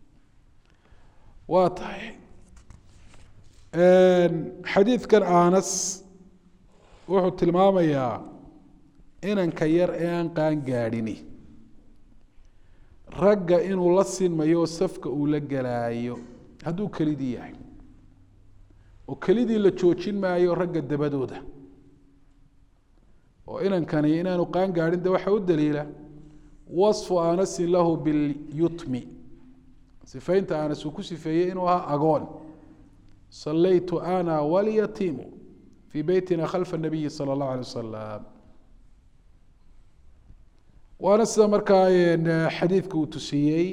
waa tahay xadiidkan anas wuxuu tilmaamayaa inanka yar ee aan qaan gaadhini ragga inuu la sinmayo oo safka uu la gelaayo hadduu kelidii yahay oo kelidii la joojin maayo ragga dabadooda oo inankani inaanu qaan gaadhin de waxaa u daliila wasfu anasin lahu bilyutmi sifaynta anas uu ku sifeeyey inuu ahaa agoon sallaytu ana walyatiimu fii beytina khalfa nabiyi sala allahu alay wasalam waana sida markaa xadiidka uu tusiyey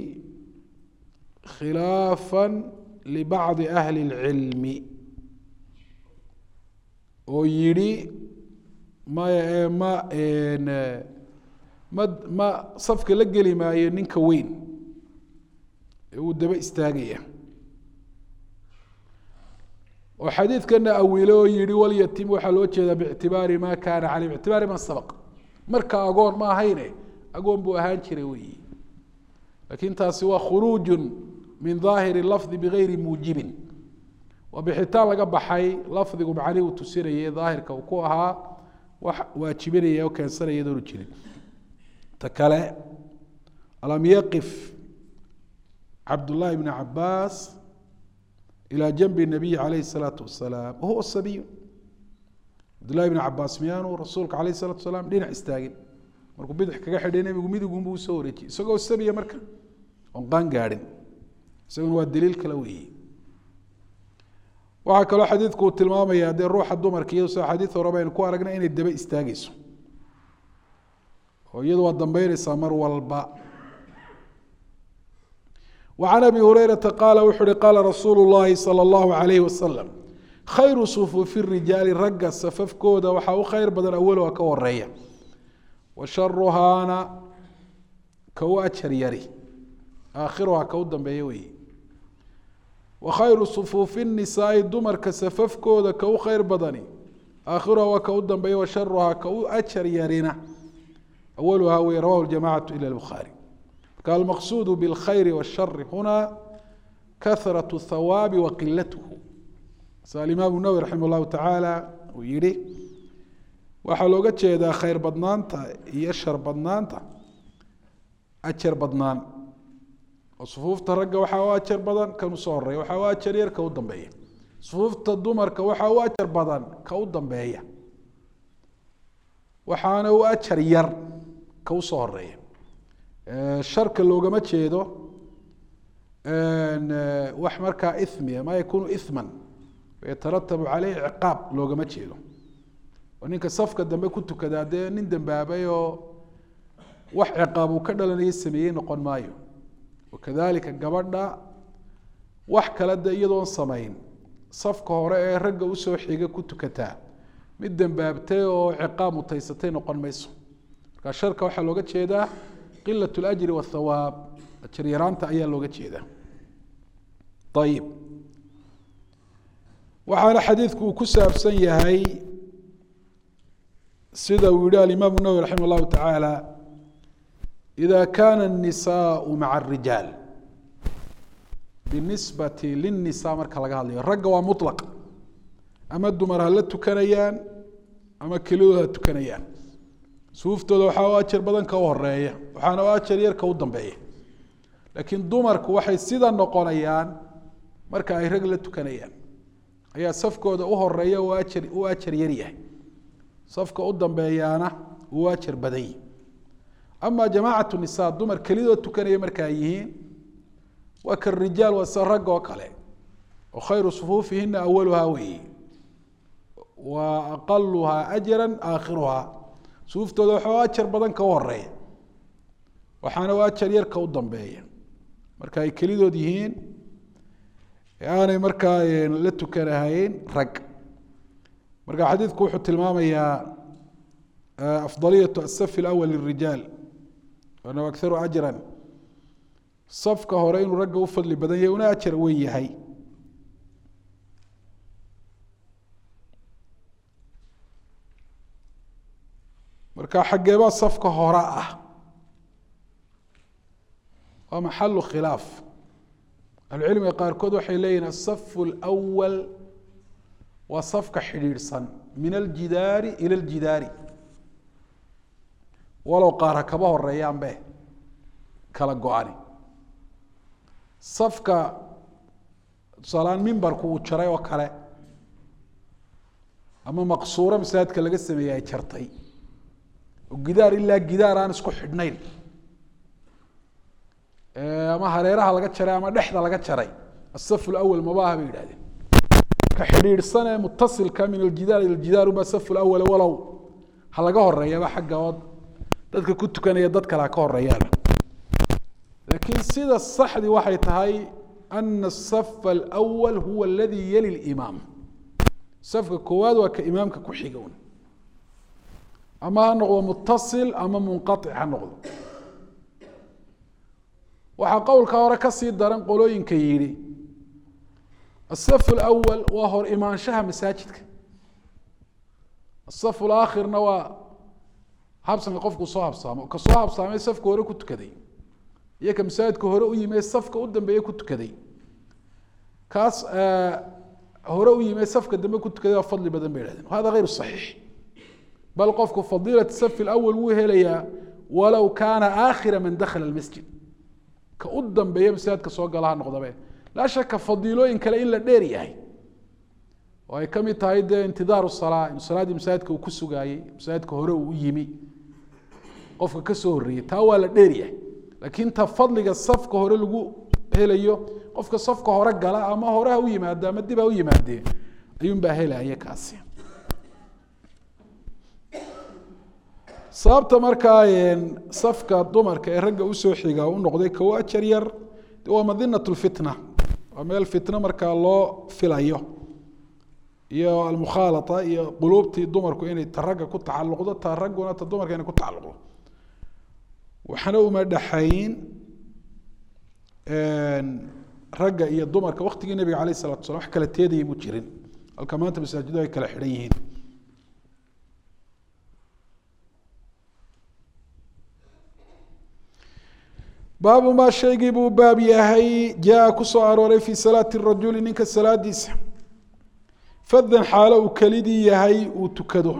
khilaafa libacdi ahli اlcilmi oo yidhi maya ma ma ma safka la geli maayo ninka weyn ee uu daba istaagaya oo xadiidkana awile oo yihi walyatim waxaa loo jeedaa bictibaari ma kaana caleyh bictibaari man sabaq marka agoon ma ahayne agoon buu ahaan jiray weyi lakin taasi waa khuruuju min daahiri lafdi bigayri muujibin waa bixitaan laga baxay lafdigu macnihi uu tusinayay daahirka uu ku ahaa wax waajibinaya oo keensanaya idoonu jirin ta kale alam yaqif cabdullahi bni cabaas ilى janbi الnabiyi alayh الsalaatu wasalaam wahuwa sabiy cabdullahi bni cabaas miyaanu rasuulka alayh الsalatu wasalaam dhinac istaagin markuu bidix kaga xidhay nebigu midigunbu usoo wareejiyey isagoo sabiya marka oon qaan gaadhin isaguna waa daliil kale weeye waxaa kaloo xadiidku uu tilmaamaya dee ruuxa dumarka iyado sida xadiid hore baynu ku aragnay inay daba istaageyso oo iyadu waa dambeyneysaa mar walba وعن أبي هريرة قال وxu hi qاla رasuuل اللhi صلى الله عليه وسلم khayru صفوف الرiجاaل ragga safafkooda waxaa u khayr badan awlha ka horeeya وasharuhaana ka u ajar yari aakhiruhaa ka u dambeeya wey وkhayru صفوuف النisaaءi dumarka safafkooda ka u khayr badani aakhiruhaa waa ka u dambeeya وasharuhaa ka u ajar yarina awlhaa wey rawahu الجamاعaة ilى الbخaarي almaqsuud bاlkhayr wالshar huna kahraة الthawaabi waqilathu sa alimaamu nawwi raximah اllahu tacaala uu yihi waxaa looga jeedaa khayr badnaanta iyo shar badnaanta ajar badnaan oo sufuufta ragga waxaa u ajar badan kan usoo horeeya waxaa u ajar yar ka u dambeeya sufuufta dumarka waxaa u ajar badan ka u dambeeya waxaana u ajar yar ka usoo horeeya sharka loogama jeedo wax markaa ithmiya ma yakunu ithman yataratabu caleyhi ciqaab loogama jeedo oo ninka safka dambe ku tukadaa dee nin dambaabay oo wax ciqaab uu ka dhalanayo sameeyey noqon maayo wakadalika gabadha wax kale de iyadoon samayn safka hore ee ragga usoo xiga ku tukataa mid dembaabtay oo ciqaab mutaysatay noqon mayso marka sharka waxaa looga jeedaa qilat اlajri wاthawaab ajir yaraanta ayaa looga jeedaa ayib waxaana xadiidku uu ku saabsan yahay sida uu yihi alimaam الnawwi raximah اllahu taعaalى إida kana الnisaء maca الrijaal binisbati lلnisa marka laga hadlayo ragga waa muطlaq ama dumar ha la tukanayaan ama kelidood ha tukanayaan suuftooda waxaa u ajar badan ka u horeeya waxaana u ajar yar ka u dambeeya laakiin dumarku waxay sida noqonayaan marka ay rag la tukanayaan ayaa safkooda u horeeya u ajar u ajar yar yahay safka u dambeeyaana uu ajar badan yahi ama jamaacatu nisa dumar kelidood tukanaya marka ay yihiin waa karijaal waa sida rag oo kale oo khayru sufuufihina awaluhaa weeye wa aqaluhaa ajra aakhiruhaa suuftooda waxaa ajar badan ka u horeeya waxaana u ajar yar ka u dambeeya marka ay kelidood yihiin aanay markaa la tukanahayn rag marka xadiidku wuxuu tilmaamayaa afdaliyatu asafi اlawal lirijaal anahu akharu ajran safka hore inuu ragga u fadli badan yahay una ajar weyn yahay marka xaggeebaa safka hore ah waa maxalu khilaaf ahlucilmiga qaarkood waxay leeyihin asafu اlأwal waa safka xidhiidhsan min aljidaari ila aljidaari walow qaar ha kaba horeeyaanbe kala go-ani safka tusaalaan mimbarku uu jaray oo kale ama maqsuuro masaajidka laga sameeyey ay jartay oo gidaar ilaa gidaar aan isku xidhnayn ama hareeraha laga jaray ama dhexda laga jaray asafu lawal mabaaha bay yidhahdeen ka xidhiidhsan ee mutasilka min aljidaar ila aljidaar uba safu lawal walow ha laga horeeyaba xagga oo dadka ku tukanaya dad kale ha ka horeeyaana laakiin sida saxdii waxay tahay ana asafa alawal huwa aladi yali limaam safka koowaad waa ka imaamka ku xiga un ama ha noqdo mutasil ama munqaic ha noqdo waxaa qowlka hore kasii daran qolooyinka yidhi asafu lawal waa hor imaanshaha masaajidka asafu laakhirna waa habsanka qofku soo habsaamo ka soo habsaamay safka hore ku tukaday iyo ka masaajidka hore u yimi safka u dambeeye ku tukaday kaas hore u yimi safka dambe ku tukaday waa fadli badan bay ihahdeen hada hayru saxiix bal qofku fadiilat safi lawal wuu helayaa walow kaana aakhira man dakhala lmasjid ka u dambeeya masaajidka soo gala ha noqdabe laa shaka fadiilooyin kale in la dheer yahay oo ay kamid tahay dee intidaaru salaa in salaaddii masaajidka uu ku sugaayey masaajidka hore uu u yimi qofka kasoo horreeyey taa waa la dheer yahay laakiin ta fadliga safka hore lagu helayo qofka safka hore gala ama hore ha u yimaado ama dib ha u yimaadee ayuunbaa helaya kaasi sababta markaa safka dumarka ee ragga usoo xiga u noqday kow ajar yar de waa madinat lfitna waa meel fitno markaa loo filayo iyo almukhaalata iyo quluubtii dumarku inay ta ragga ku tacaluqdo ta ragguna ta dumarka inay ku tacaluqdo waxna uma dhexayn ragga iyo dumarka waktigii nabiga alayh salatu slam wax kala teedaya mu jirin halka maanta masaajidu ay kala xidhan yihiin baabu maa shaygii buu baab yahay jaa ku soo arooray fii salaati rajuli ninka salaadiisa fadan xaalo uu kelidii yahay uu tukado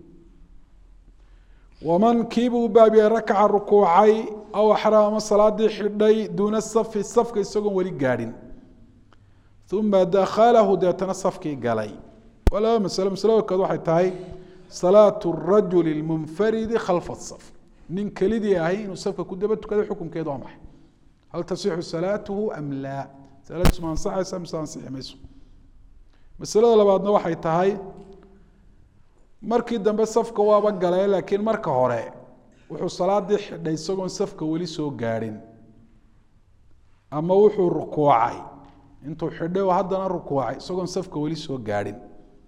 waman kiibuu baab yahay rakaca rukuucay aw axraa ama salaadii xidhay duuna safi safka isagoon weli gaadhin uma dakhalahu deetana safkii galay waa laba masalo masalada kood waxay tahay salaatu rajuli lmunfaridi khalfa saf nin kelidii ahay inuu safka ku daba tukado xukunkeedu waa maxay hal tasixu salaatuhu am laa salaadiisu ma ansaxaysa mise ansixi mayso masalada labaadna waxay tahay markii dambe safka waaba galee laakiin marka hore wuxuu salaadii xidhay isagoon safka weli soo gaadhin ama wuxuu rukuucay intuu xidhay oo haddana rukuucay isagoon safka weli soo gaadhin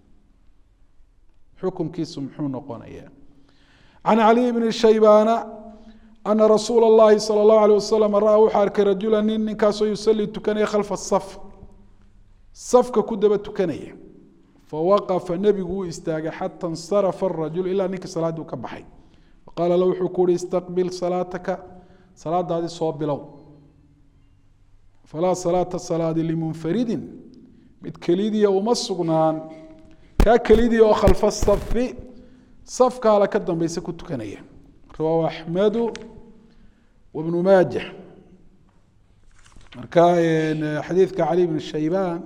xukunkiisu muxuu noqonayaa can caliy bni shaybaana ana rasuula اllahi salى اllahu alيه wasalam ra-a wuxuu arkay rajula nin ninkaasoo yusalii tukanaya khalfa saf safka ku daba tukanaya fawaqafa nebigu uu istaagay xata insarafa arajul ilaa ninkii salaaddii u ka baxay faqaala la wuxuu ku uhi istaqbil salaataka salaadaadii soo bilow falaa salaata salaadi limunfaridin mid kelidiya uma sugnaan kaa kelidiya oo khalfa safi safka hala ka dambeysa ku tukanaya rawaahu axmedu wabnu maaja marka xadiidka cali bn shaybaan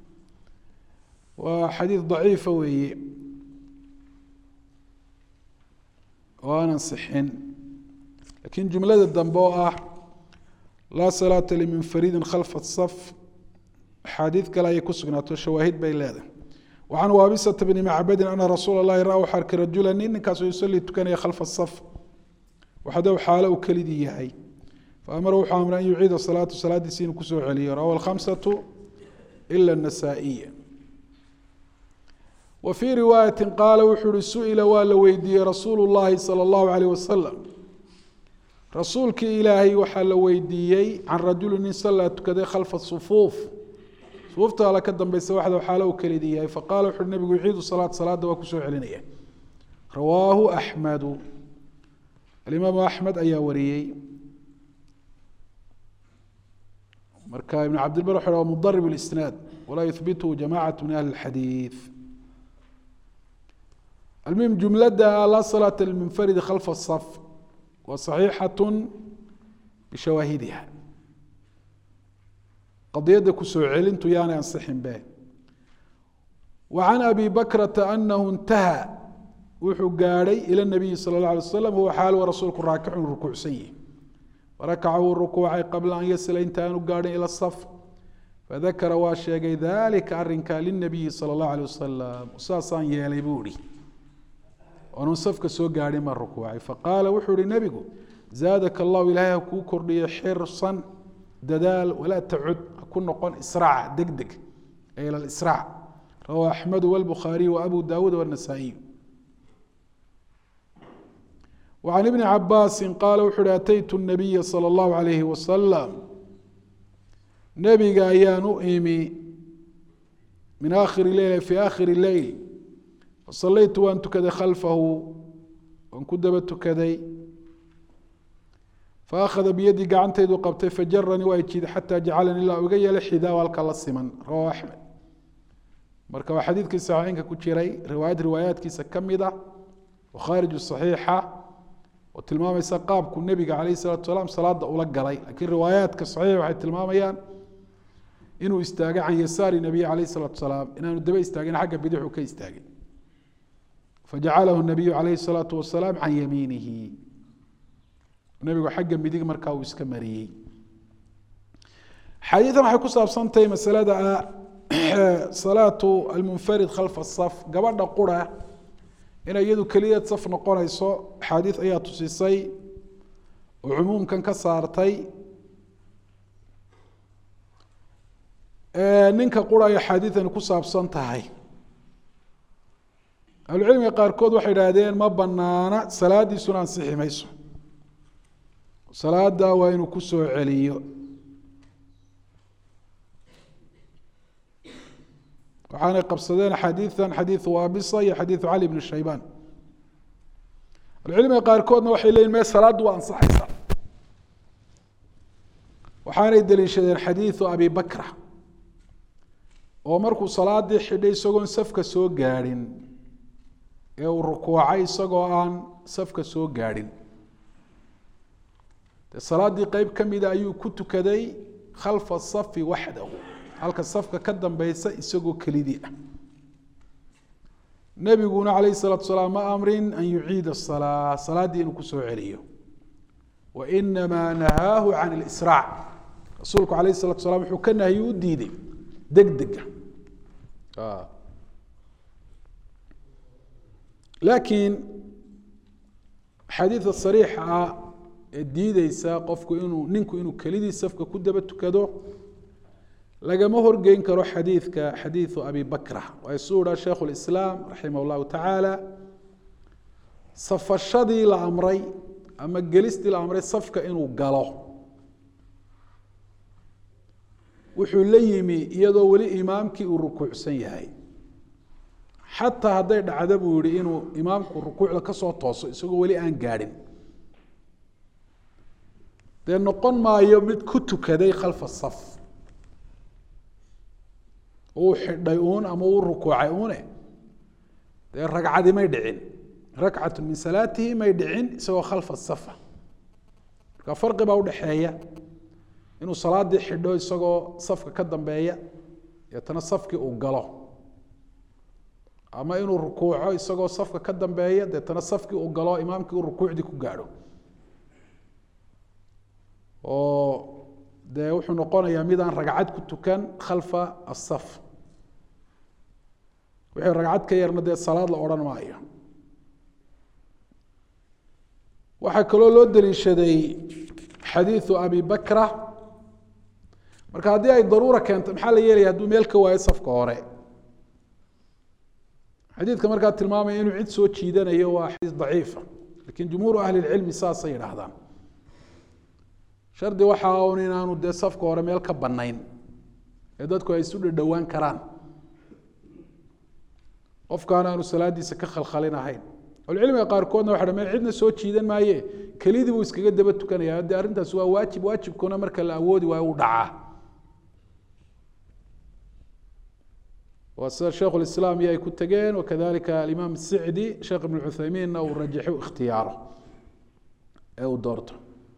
waa xadiid daciifa weeye oo aan ansixin lakiin jumlada dambe oo ah laa salaata limunfaridin khalfa saf axaadiid kale ayay ku sugnaato shawaahid bay leedahay wacan waabisata bni macbadin ana rasuula اllahi ra waxaa arkay rajula nin ninkaasoo yusalii tukanaya khalfa saf waxdow xaalo uu kelidii yahay faamara wuxuu amray an yuciida salaatu salaadiisi inuu kusoo celiyo rawa alkhamsatu ila النasaaئiya wa fii riwaayati qaala wuxuu uhi su-ila waa la weydiiyey rasuulu اllahi salى اllahu alayh wasalam rasuulkii ilaahay waxaa la weydiiyey can rajuli nin sallaa tukaday khalfa sufuuf sufuufta ala ka dambeysa waxda xaalo uu kelidii yahay faqala wuxu uhi nabigu yuciidu salaat salaada waa kusoo celinaya rawaahu axmedu alimaamu axmed ayaa wariyey marka ibn cabdilbar wuxu ha mudarib اlisnaad walaa yuhbituhu jamacat min ahli اxadiid almuhim jumlada laa salaata limunfaridi khalfa saf waa صaxiixaة bishawaahidiha qadiyadda kusoo celintu yaanay ansixin be wa can abi bakrata anahu intaha wuxuu gaadhay ilى الnabiyi salى الlaه alay waslam huwa xaal rasuulku raakicun rukuucsan yihi farakaca wuu rukuucay qabla an yasila inta aanu gaadhin ila saf fadakara waa sheegay dalika arinka linabiyi salى الlahu alيه wasalam saasaan yeelay buu ihi oonun safka soo gaadhin ma rukuucay faqaala wuxuu ihi nebigu zaadaka allahu ilaahay ha kuu kordhiyo xirsan dadaal walaa tacud ha ku noqon israaca deg deg ee ila israac rawaa axmedu wاlbukhaariyu wa abu dawuud wالnasaa-iy وعن بن عabاsi qاala wuxu uhi ataytu النabiya slى الlahu عalayhi wasalam nebiga ayaan u imi min akhiri leyl fi akhiri leyl fasalaytu waan tukaday khalfahu waan ku daba tukaday faakhada biyadii gacantaydu qabtay fajaranii waa jiiday xataa jacalani ilaa uga yeelay xidaa halka la siman rawahu axmed marka waa xadiidkii saxiixeynka ku jiray riwaayad riwaayaadkiisa ka mid ah oo khaarij صaxiixa oo tilmaamaysa qaabku nebiga calayh الsalatu salaam salaada ula galay lakiin riwaayaadka saxiix waxay tilmaamayaan inuu istaagay can yasaari nabiy calayh الsalatu salaam inaanu daba istaagin xagga bidixu ka istaagin fajacalahu nabiyu calayh الsalaatu wasalaam can yamiinihi nebigu xagga midig markaa uu iska mariyey xadiidan waxay ku saabsantahay masalada salaatu almunfarid khalfa الsaf gabadha qura inay iyadu keliya saf noqonayso axaadiid ayaa tusisay oo cumuumkan ka saartay ninka qura ay axaadiidani ku saabsan tahay ahlucilmiga qaarkood waxay idhaahdeen ma banaana salaadiisuna ansixi mayso salaada waa inuu ku soo celiyo waxaanay qabsadeen xadiian xadiiu waabisa iyo xadiiu cali bn shaybaan alcilmiga qaarkoodna waxay leyihin me salaaddu waa ansaxaysa waxaanay deliishadeen xadiiu abi bakra oo markuu salaadii xidhay isagoon safka soo gaadhin ee uu rukuucay isagoo aan safka soo gaadhin de salaaddii qeyb ka mida ayuu ku tukaday khalfa safi waxdahu halka safka ka dambeysa isagoo kelidii ah nebiguna calayh الsalaatu salaam ma amrin an yuciida الsalaa salaaddii inuu kusoo celiyo wa inamaa nahaahu can اlisraac rasuulku alayh الsalatu salam wuxuu ka nahyi u diiday deg dega laakiin xadiida sariixa ah ee diideysa qofku inuu ninku inuu kelidii safka ku daba tukado lagama horgeyn karo xadiidka xadiidu abi bakra waa isuu idha sheikhu lislaam raximah llahu tacaala safashadii la amray ama gelistii la amray safka inuu galo wuxuu la yimi iyadoo weli imaamkii uu rukuucsan yahay xataa hadday dhacdo buu yihi inuu imaamku rukuucda kasoo tooso isagoo weli aan gaadhin dee noqon maayo mid ku tukaday khalfa saf uu xidhay uun ama uu rukuucay uune dee ragcadi may dhicin rakcatu min salaatihi may dhicin isagoo khalfa safa marka farqi baa udhaxeeya inuu salaadii xidho isagoo safka ka dambeeya deetana safkii uu galo ama inuu rukuuco isagoo safka ka dambeeya deetana safkii uu galo imaamkii uu rukuucdii ku gaadho oo dee wuxuu noqonayaa midaan ragcad ku tukan khalfa asaf wixii ragcad ka yarna dee salaad la odhan maayo waxaa kaloo loo daliishaday xadiidu abi bakra marka haddii ay daruura keento maxaa la yeelaya hadduu meel ka waayo safka hore xadiidka markaa tilmaamaya inuu cid soo jiidanayo waa xadiis daciifa lakin jumhuuru ahli lcilmi saasay yidhaahdaan shardi waxa un inaanu dee safka hore meel ka banayn ee dadku ay isu dhadhowaan karaan qofkaan aanu salaadiisa ka khalkhalin ahayn ahlucilmiga qaarkoodna waxa meel cidna soo jiidan maaye kelidii buu iskaga daba tukanaya dee arrintaas waa waajib waajibkuna marka la awoodi waayo u dhacaa waa sida sheikh lislaam iyo ay ku tegeen wakadalika alimaam sicdi sheekh ibn cuthaymiinna uu rajaxo ikhtiyaaro ee uu doorto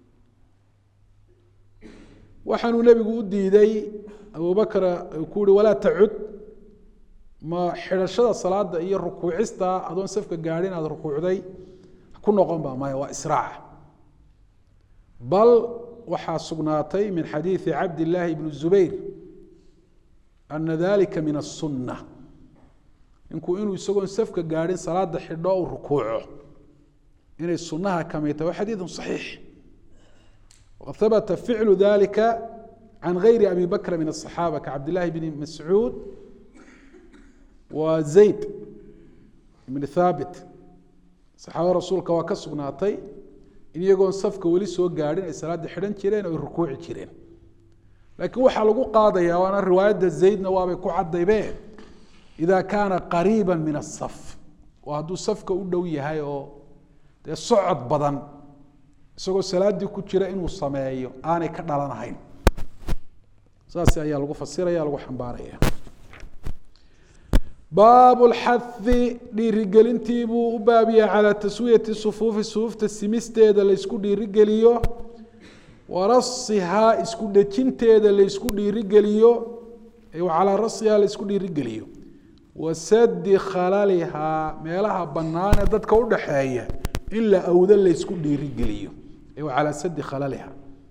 waxaanuu nebigu u diiday abubakr ku uhi walaa tacud ma xidhashada salaada iyo rukuucista adoon safka gaadhin aada rukuucday ku noqon ba maya waa israaca bal waxaa sugnaatay min xadiidi cabd illaahi bni zubayr ana dalika min aلsunة ninku inuu isagoon safka gaadhin salaada xidho u rukuuco inay sunaha kamid tahay wa xadiidu صaxiix waqad habata ficlu dalika can gayri abi bakra min الصaxaaba kacabd llahi bni mascuud wa zayd ibni thaabit saxaaba rasuulka waa ka sugnaatay in iyagoon safka weli soo gaadhin ay salaada xidhan jireen o ay rukuuci jireen lakiin waxaa lagu qaadaya waana riwaayadda zaydna waabay ku cadaybe ida kaana qariiba min asaf oo hadduu safka u dhow yahay oo dee socod badan isagoo salaaddii ku jira inuu sameeyo aanay ka dhalanahayn saas ayaa lagu fasiraya lagu xambaaraya baabu lxahi dhiirigelintii buu u baabiyay calaa taswiyati sufuufi sufuufta simisteeda laysku dhiirigeliyo warasihaa isku dhejinteeda laysku dhiirigeliyo calaa rasihaa laysku dhiirigeliyo wasadi khalalihaa meelaha banaanee dadka udhaxeeya in la awdo laysku dhiirigeliyo calaa sadi khalaliha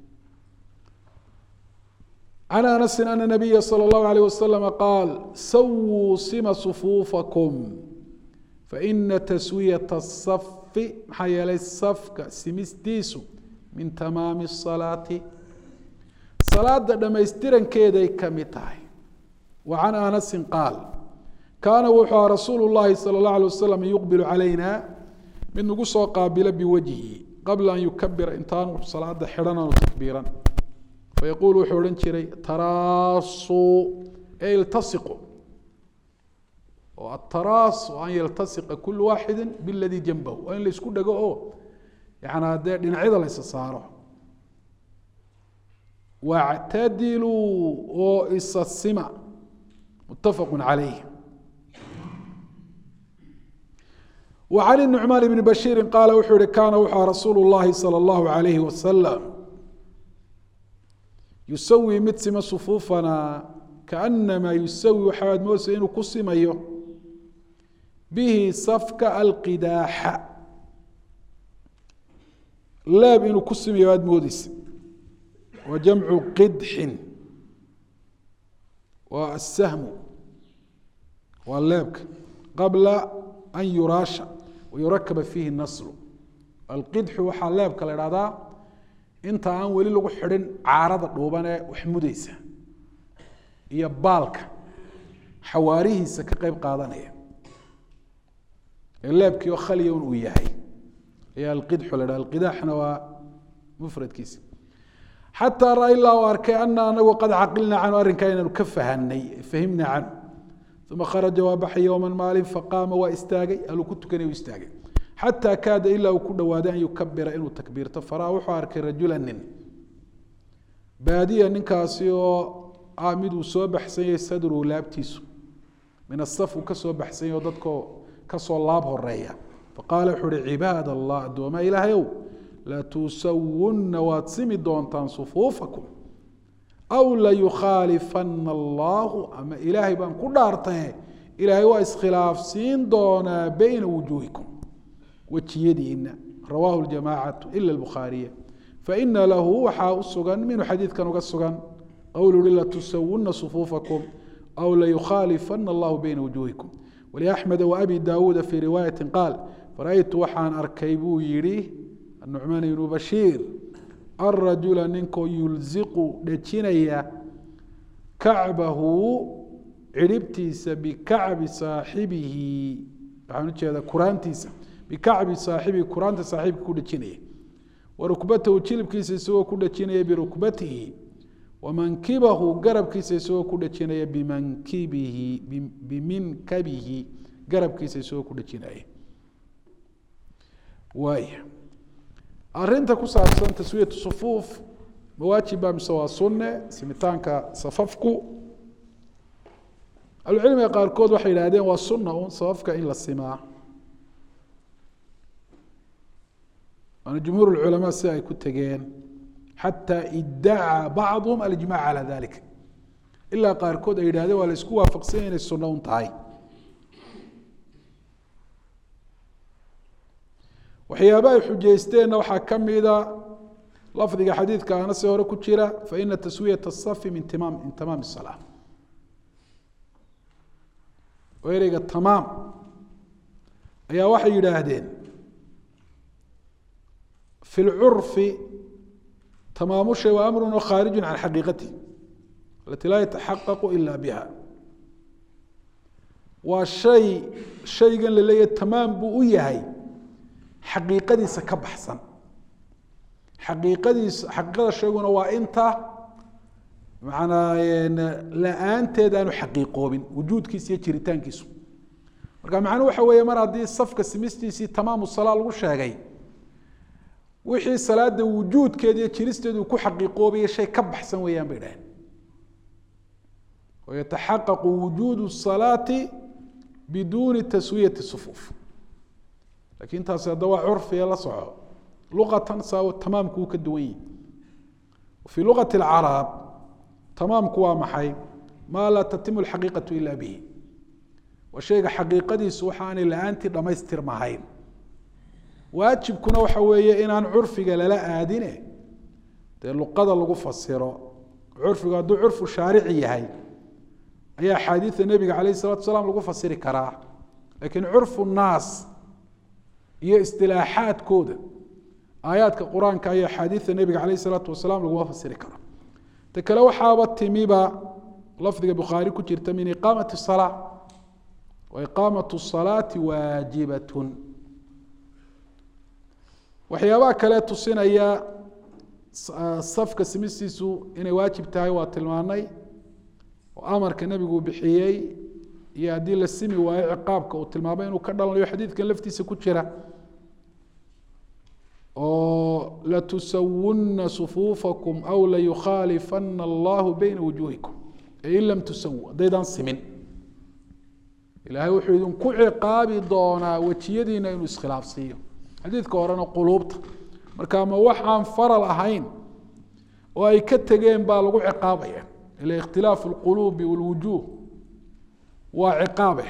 can anasi ana nabiya salى اllahu alayh waslama qaal sawuu sima sufuufakum faina taswiyata الsafi maxaa yeelay safka simistiisu min tamaami الsalaati salaada dhamaystirankeeday ka mid tahay wa can anasi qaal kaana wuxuu aha rasuulu اllahi salى اllah alay wasalam yuqbilu calayna mid nagu soo qaabilo biwajhi qabla an yukabira intaanu salaada xidhan aanu takbiiran fayaquul wuxuu odhan jiray taraasuu e iltasiqu oo ataraas oo an yaltasiqa kulu waaxidi biladii janbahu waa in laysku dhego oo yanaa dee dhinacyada laysa saaro wactadiluu oo isa sima muttafaqu calayh وعن النعمان بن بشير قال wuxuu hi kاna wuxu رasuuل اللahi صلى الله عليه وسلم يusawي mid sima صفuufana kaأنama yusawي waxaad moodsa inuu ku simayo bihi safka alqidaaxa leeb inuu ku simayo aad moodeysa wa jamcu qidxin waa الsahmu waa leebka qabla an yuraasha wayurakaba fiihi naslu alqidxu waxaa leebka la ihahdaa inta aan weli lagu xidhin caarada dhuuban ee wax mudeysa iyo baalka xawaarihiisa ka qeyb qaadanaya ee leebkii oo khaliya un uu yahay ayaa alqidxu la dhaha alqidaaxna waa mufradkiisa xataa ra ilaa u arkay ana anagu qad caqilnaa canhu arrinkaa inaanu ka fahanay fahimna canhu uma kharaja waa baxay yowman maalin faqaama waa istaagay aluu ku tukanay u istaagay xataa kaada ilaa uu ku dhowaaday an yukabira inuu takbiirto faraa wuxuu arkay rajula nin baadiya ninkaasi oo ah mid uu soo baxsanyay sadruhu laabtiisu min asaf uu kasoo baxsanyay oo dadko kasoo laab horeeya faqaala wuxuu uhi cibaad allah addoomaa ilaahayow latusawunna waad simi doontaan sufuufakum aw layukhaalifana allahu ama ilaahay baan ku dhaartaye ilaahay waa iskhilaafsiin doonaa beyna wujuuhikum wejiyadiina rawaahu ljamaacatu ila bukhaariya faina lahu waxaa u sugan minuu xadiidkan uga sugan qowl uhi latusawuna sufuufakum aw layukhaalifana allahu beyna wujuuhikum waliaxmeda waabi daawuuda fii riwaayati qaal fara-ytu waxaan arkay buu yihi anucmaan ibnu bashiir alrajula ninkoo yulziqu dhejinaya kacbahu ciribtiisa bikacbi saaxibihi waxaan ujeeda kuraantiisa bikacbi saaxibihi kuraanta saaxiibka ku dhejinaya warukbatahu jilibkiisa isagoo ku dhejinaya birukbatihi wamankibahu garabkiisa isagoo ku dhejinaya bimankibihi biminkabihi garabkiisa isagoo ku dhejinaya waaya arinta ku saabsan taswiyatu sufuuf mawaajiba mise waa sunne simitaanka safafku ahlucilmiga qaarkood waxay yidhahdeen waa sunna un safafka in la simaa waana jumhuur culamaa si ay ku tegeen xataa idacaa bacduhum alijmac calaa dalik ilaa qaarkood ay yidhahdeen waa la isku waafaqsanya inay sunno un tahay waxyaaba ay xujaysteenna waxaa ka mida lafdiga xadiidka anase hore ku jira faina taswiyat asafi min timaam min tamaam salaa oo ereyga tamaam ayaa waxay yidhaahdeen fi lcurfi tamaamu shay waa amrun oo khaariju can xaqiiqatihi alati laa yataxaqaqu ila biha waa shay shaygan la leeyahay tamaam buu u yahay xaqiiqadiisa ka baxsan xaqiiqadiisa xaqiiqada shayguna waa inta manaa la-aanteed aanu xaqiiqoobin wujuudkiisa iyo jiritaankiisu marka macnuhu waxa weeye mar haddii safka simistiisii tamaamu salaa lagu sheegay wixii salaada wujuudkeeda iyo jiristeedu ku xaqiiqoobaya shay ka baxsan weeyaan bay dhaheen wayataxaqaqu wujuudu salaati biduuni taswiyati sufuuf lakin taasi hadda waa curfiga la soco luqatan saa tamaamku uu ka duwan yihi fii luqati اlcaraab tamaamku waa maxay maa laa tatimu alxaqiiqatu ila bihi waa shayga xaqiiqadiisu waxaanay la-aantii dhamaystirmahayn waajibkuna waxa weeye inaan curfiga lala aadine dee luqada lagu fasiro curfigu hadduu curfu shaarici yahay ayaa axaadiida nebiga calayh الsalatu salaam lagu fasiri karaa lakiin curfu naas iyo istilaaxaadkooda aayaadka qur-aanka iyo axaadiida nebiga calayh isalaatu wasalaam laguma fasiri karo ta kale waxaaba timiba lafdiga bukhaari ku jirta min iqaamati salaa wa iqaamatu salaati waajibatun waxyaabaha kale tusinaya safka simistiisu inay waajib tahay waa tilmaanay oo amarka nebigu bixiyey iyo haddii la simi waayo ciqaabka uu tilmaamay inuu ka dhalanayo xadiidkan laftiisa ku jira oo latusawuna sufuufakum aw layukhaalifana allahu beyna wujuuhikum e in lam tusawu haddaydaan simin ilaahay wuxuu idinku ciqaabi doonaa wejiyadiina inuu iskhilaafsiiyo xadiidka horena quluubta marka ma wax aan faral ahayn oo ay ka tegeen baa lagu ciqaabaya ila ikhtilaafu اlquluubi wاlwujuuh waa ciqaabe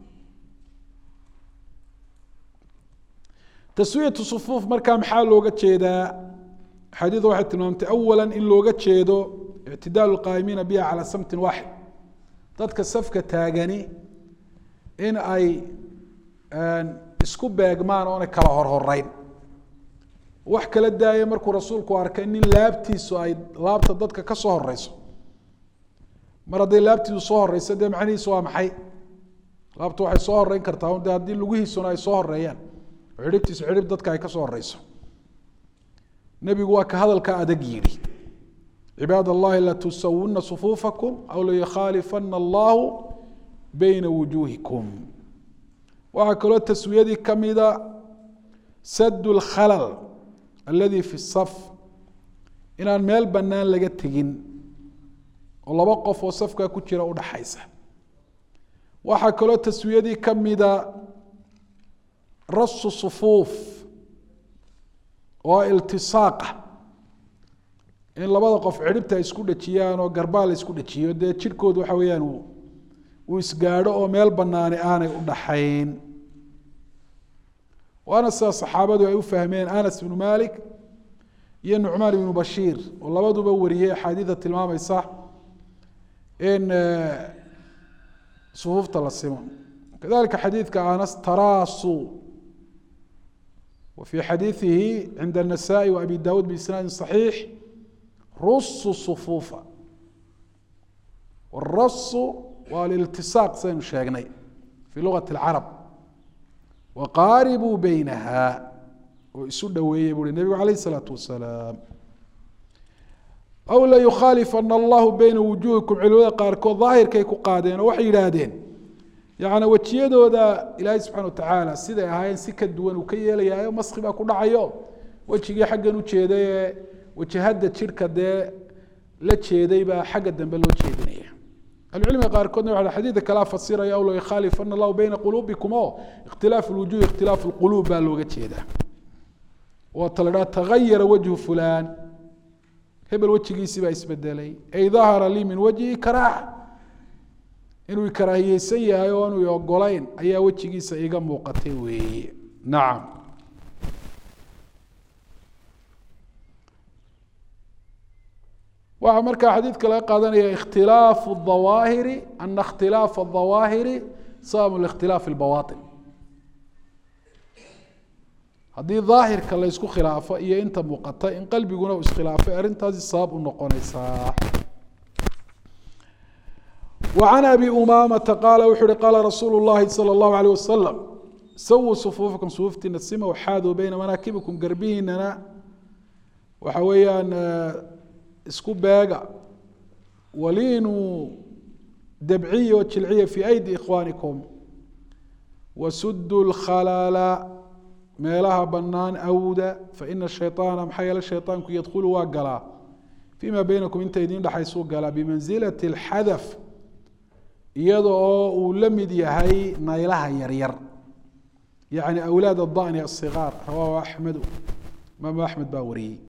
taswiyatu sufuuf markaa maxaa looga jeedaa xadiida waxay tilmaamtay awala in looga jeedo ictidaalu lqaa'imiina biha calaa samtin waaxid dadka safka taagani in ay isku beegmaan oonay kala horhoreyn wax kala daaya markuu rasuulku arkay nin laabtiisu ay laabta dadka ka soo horeyso mar hadday laabtiidu soo horeyso dee macnihiisu waa maxay laabtu waxay soo horeyn kartaa de haddii lugihiisuna ay soo horeeyaan oo xidhibtiisu xidhib dadka ay ka soo horeyso nebigu waa ka hadalka adag yidhi cibaad allahi latusawuna sufuufakum aw layakhaalifana allahu beyna wujuuhikum waxaa kaloo taswiyadii kamida sad lkhalal aladi fi saf inaan meel bannaan laga tegin oo laba qof oo safkaa ku jira udhaxaysa waxaa kaloo taswiyadii kamida rasu sufuuf oo iltisaaqa in labada qof cidhibta ay isku dhejiyaan oo garbaa la isku dhejiyo dee jidhkoodu waxa weeyaan uu isgaadho oo meel banaani aanay u dhaxayn waana sida saxaabadu ay u fahmeen anas ibnu malik iyo nucmaan ibnu bashiir oo labaduba wariyey axaadiida tilmaamaysa in sufuufta la simo kadalika xadiidka anas taraasu wa fii xadiidihi cinda الnasaءi wa abi dawuud biisnaadi صaxiix rusu sufuufa warasu waa aliltisaaq sidaynu sheegnay fii lugati اlcarab waqaaribuu beynaha oo isu dhoweeyey buu hi nebigu alayh الsalaatu wasalaam aw layukhaalifana allahu beyna wujuuhikum culimada qaarkood daahirkay ku qaadeen oo waxay yidhaahdeen yani wejiyadooda ilaahay subxana watacaala siday ahaayeen si ka duwan uu ka yeelayaayo maski baa ku dhacayo wejigii xaggan u jeeday ee wajahada jidhka dee la jeeday baa xagga dambe loo jeedinaya ahlucilmiga qaarkoodna waa xadiidka kalea fasiraya aw layukhaalifana allahu beyna quluubikum o ikhtilaaf lwujuhi ikhtilaaf lquluub baa looga jeedaa waata la dhaha tagayara wajhu fulaan hebel wejigiisii baa isbedelay ay dahara lii min wajhi karaaha inuu karaahiyeysan yahay oo anu ogolayn ayaa wejigiisa iga muuqatay weeye nacam waxaa markaa xadiidka laga qaadanaya ikhtilaafu dawaahiri ana ikhtilaafa adawaahiri sabab likhtilaaf lbawaain haddii daahirka la ysku khilaafo iyo inta muuqata in qalbiguna uu iskhilaafay arrintaasi sabab u noqonaysaa وعن أبي أمامة قال وxu uhi qاla رasuuل اللhi صلى الله عليه وسلم sawوا صفوuفكم صفuuftiina sima وxaaduu beyna manaakibiكم garbihiinana waxa weeyaan isku beega waliinuu dabciya oo jilciya fي أيدي إkhوانiكم وsudوا الkhalاla meelaha banaan awda faإna الشhayطاana maxaa yeele shayطaanku ydkulu waa galaa فيma beynaكم inta idin dhexaysuu galaa بmanزilaة الxadف iyada oo uu la mid yahay naylaha yaryar yacni awlaad adani asigaar rawaahu axmedu imaamu axmed baa wariyey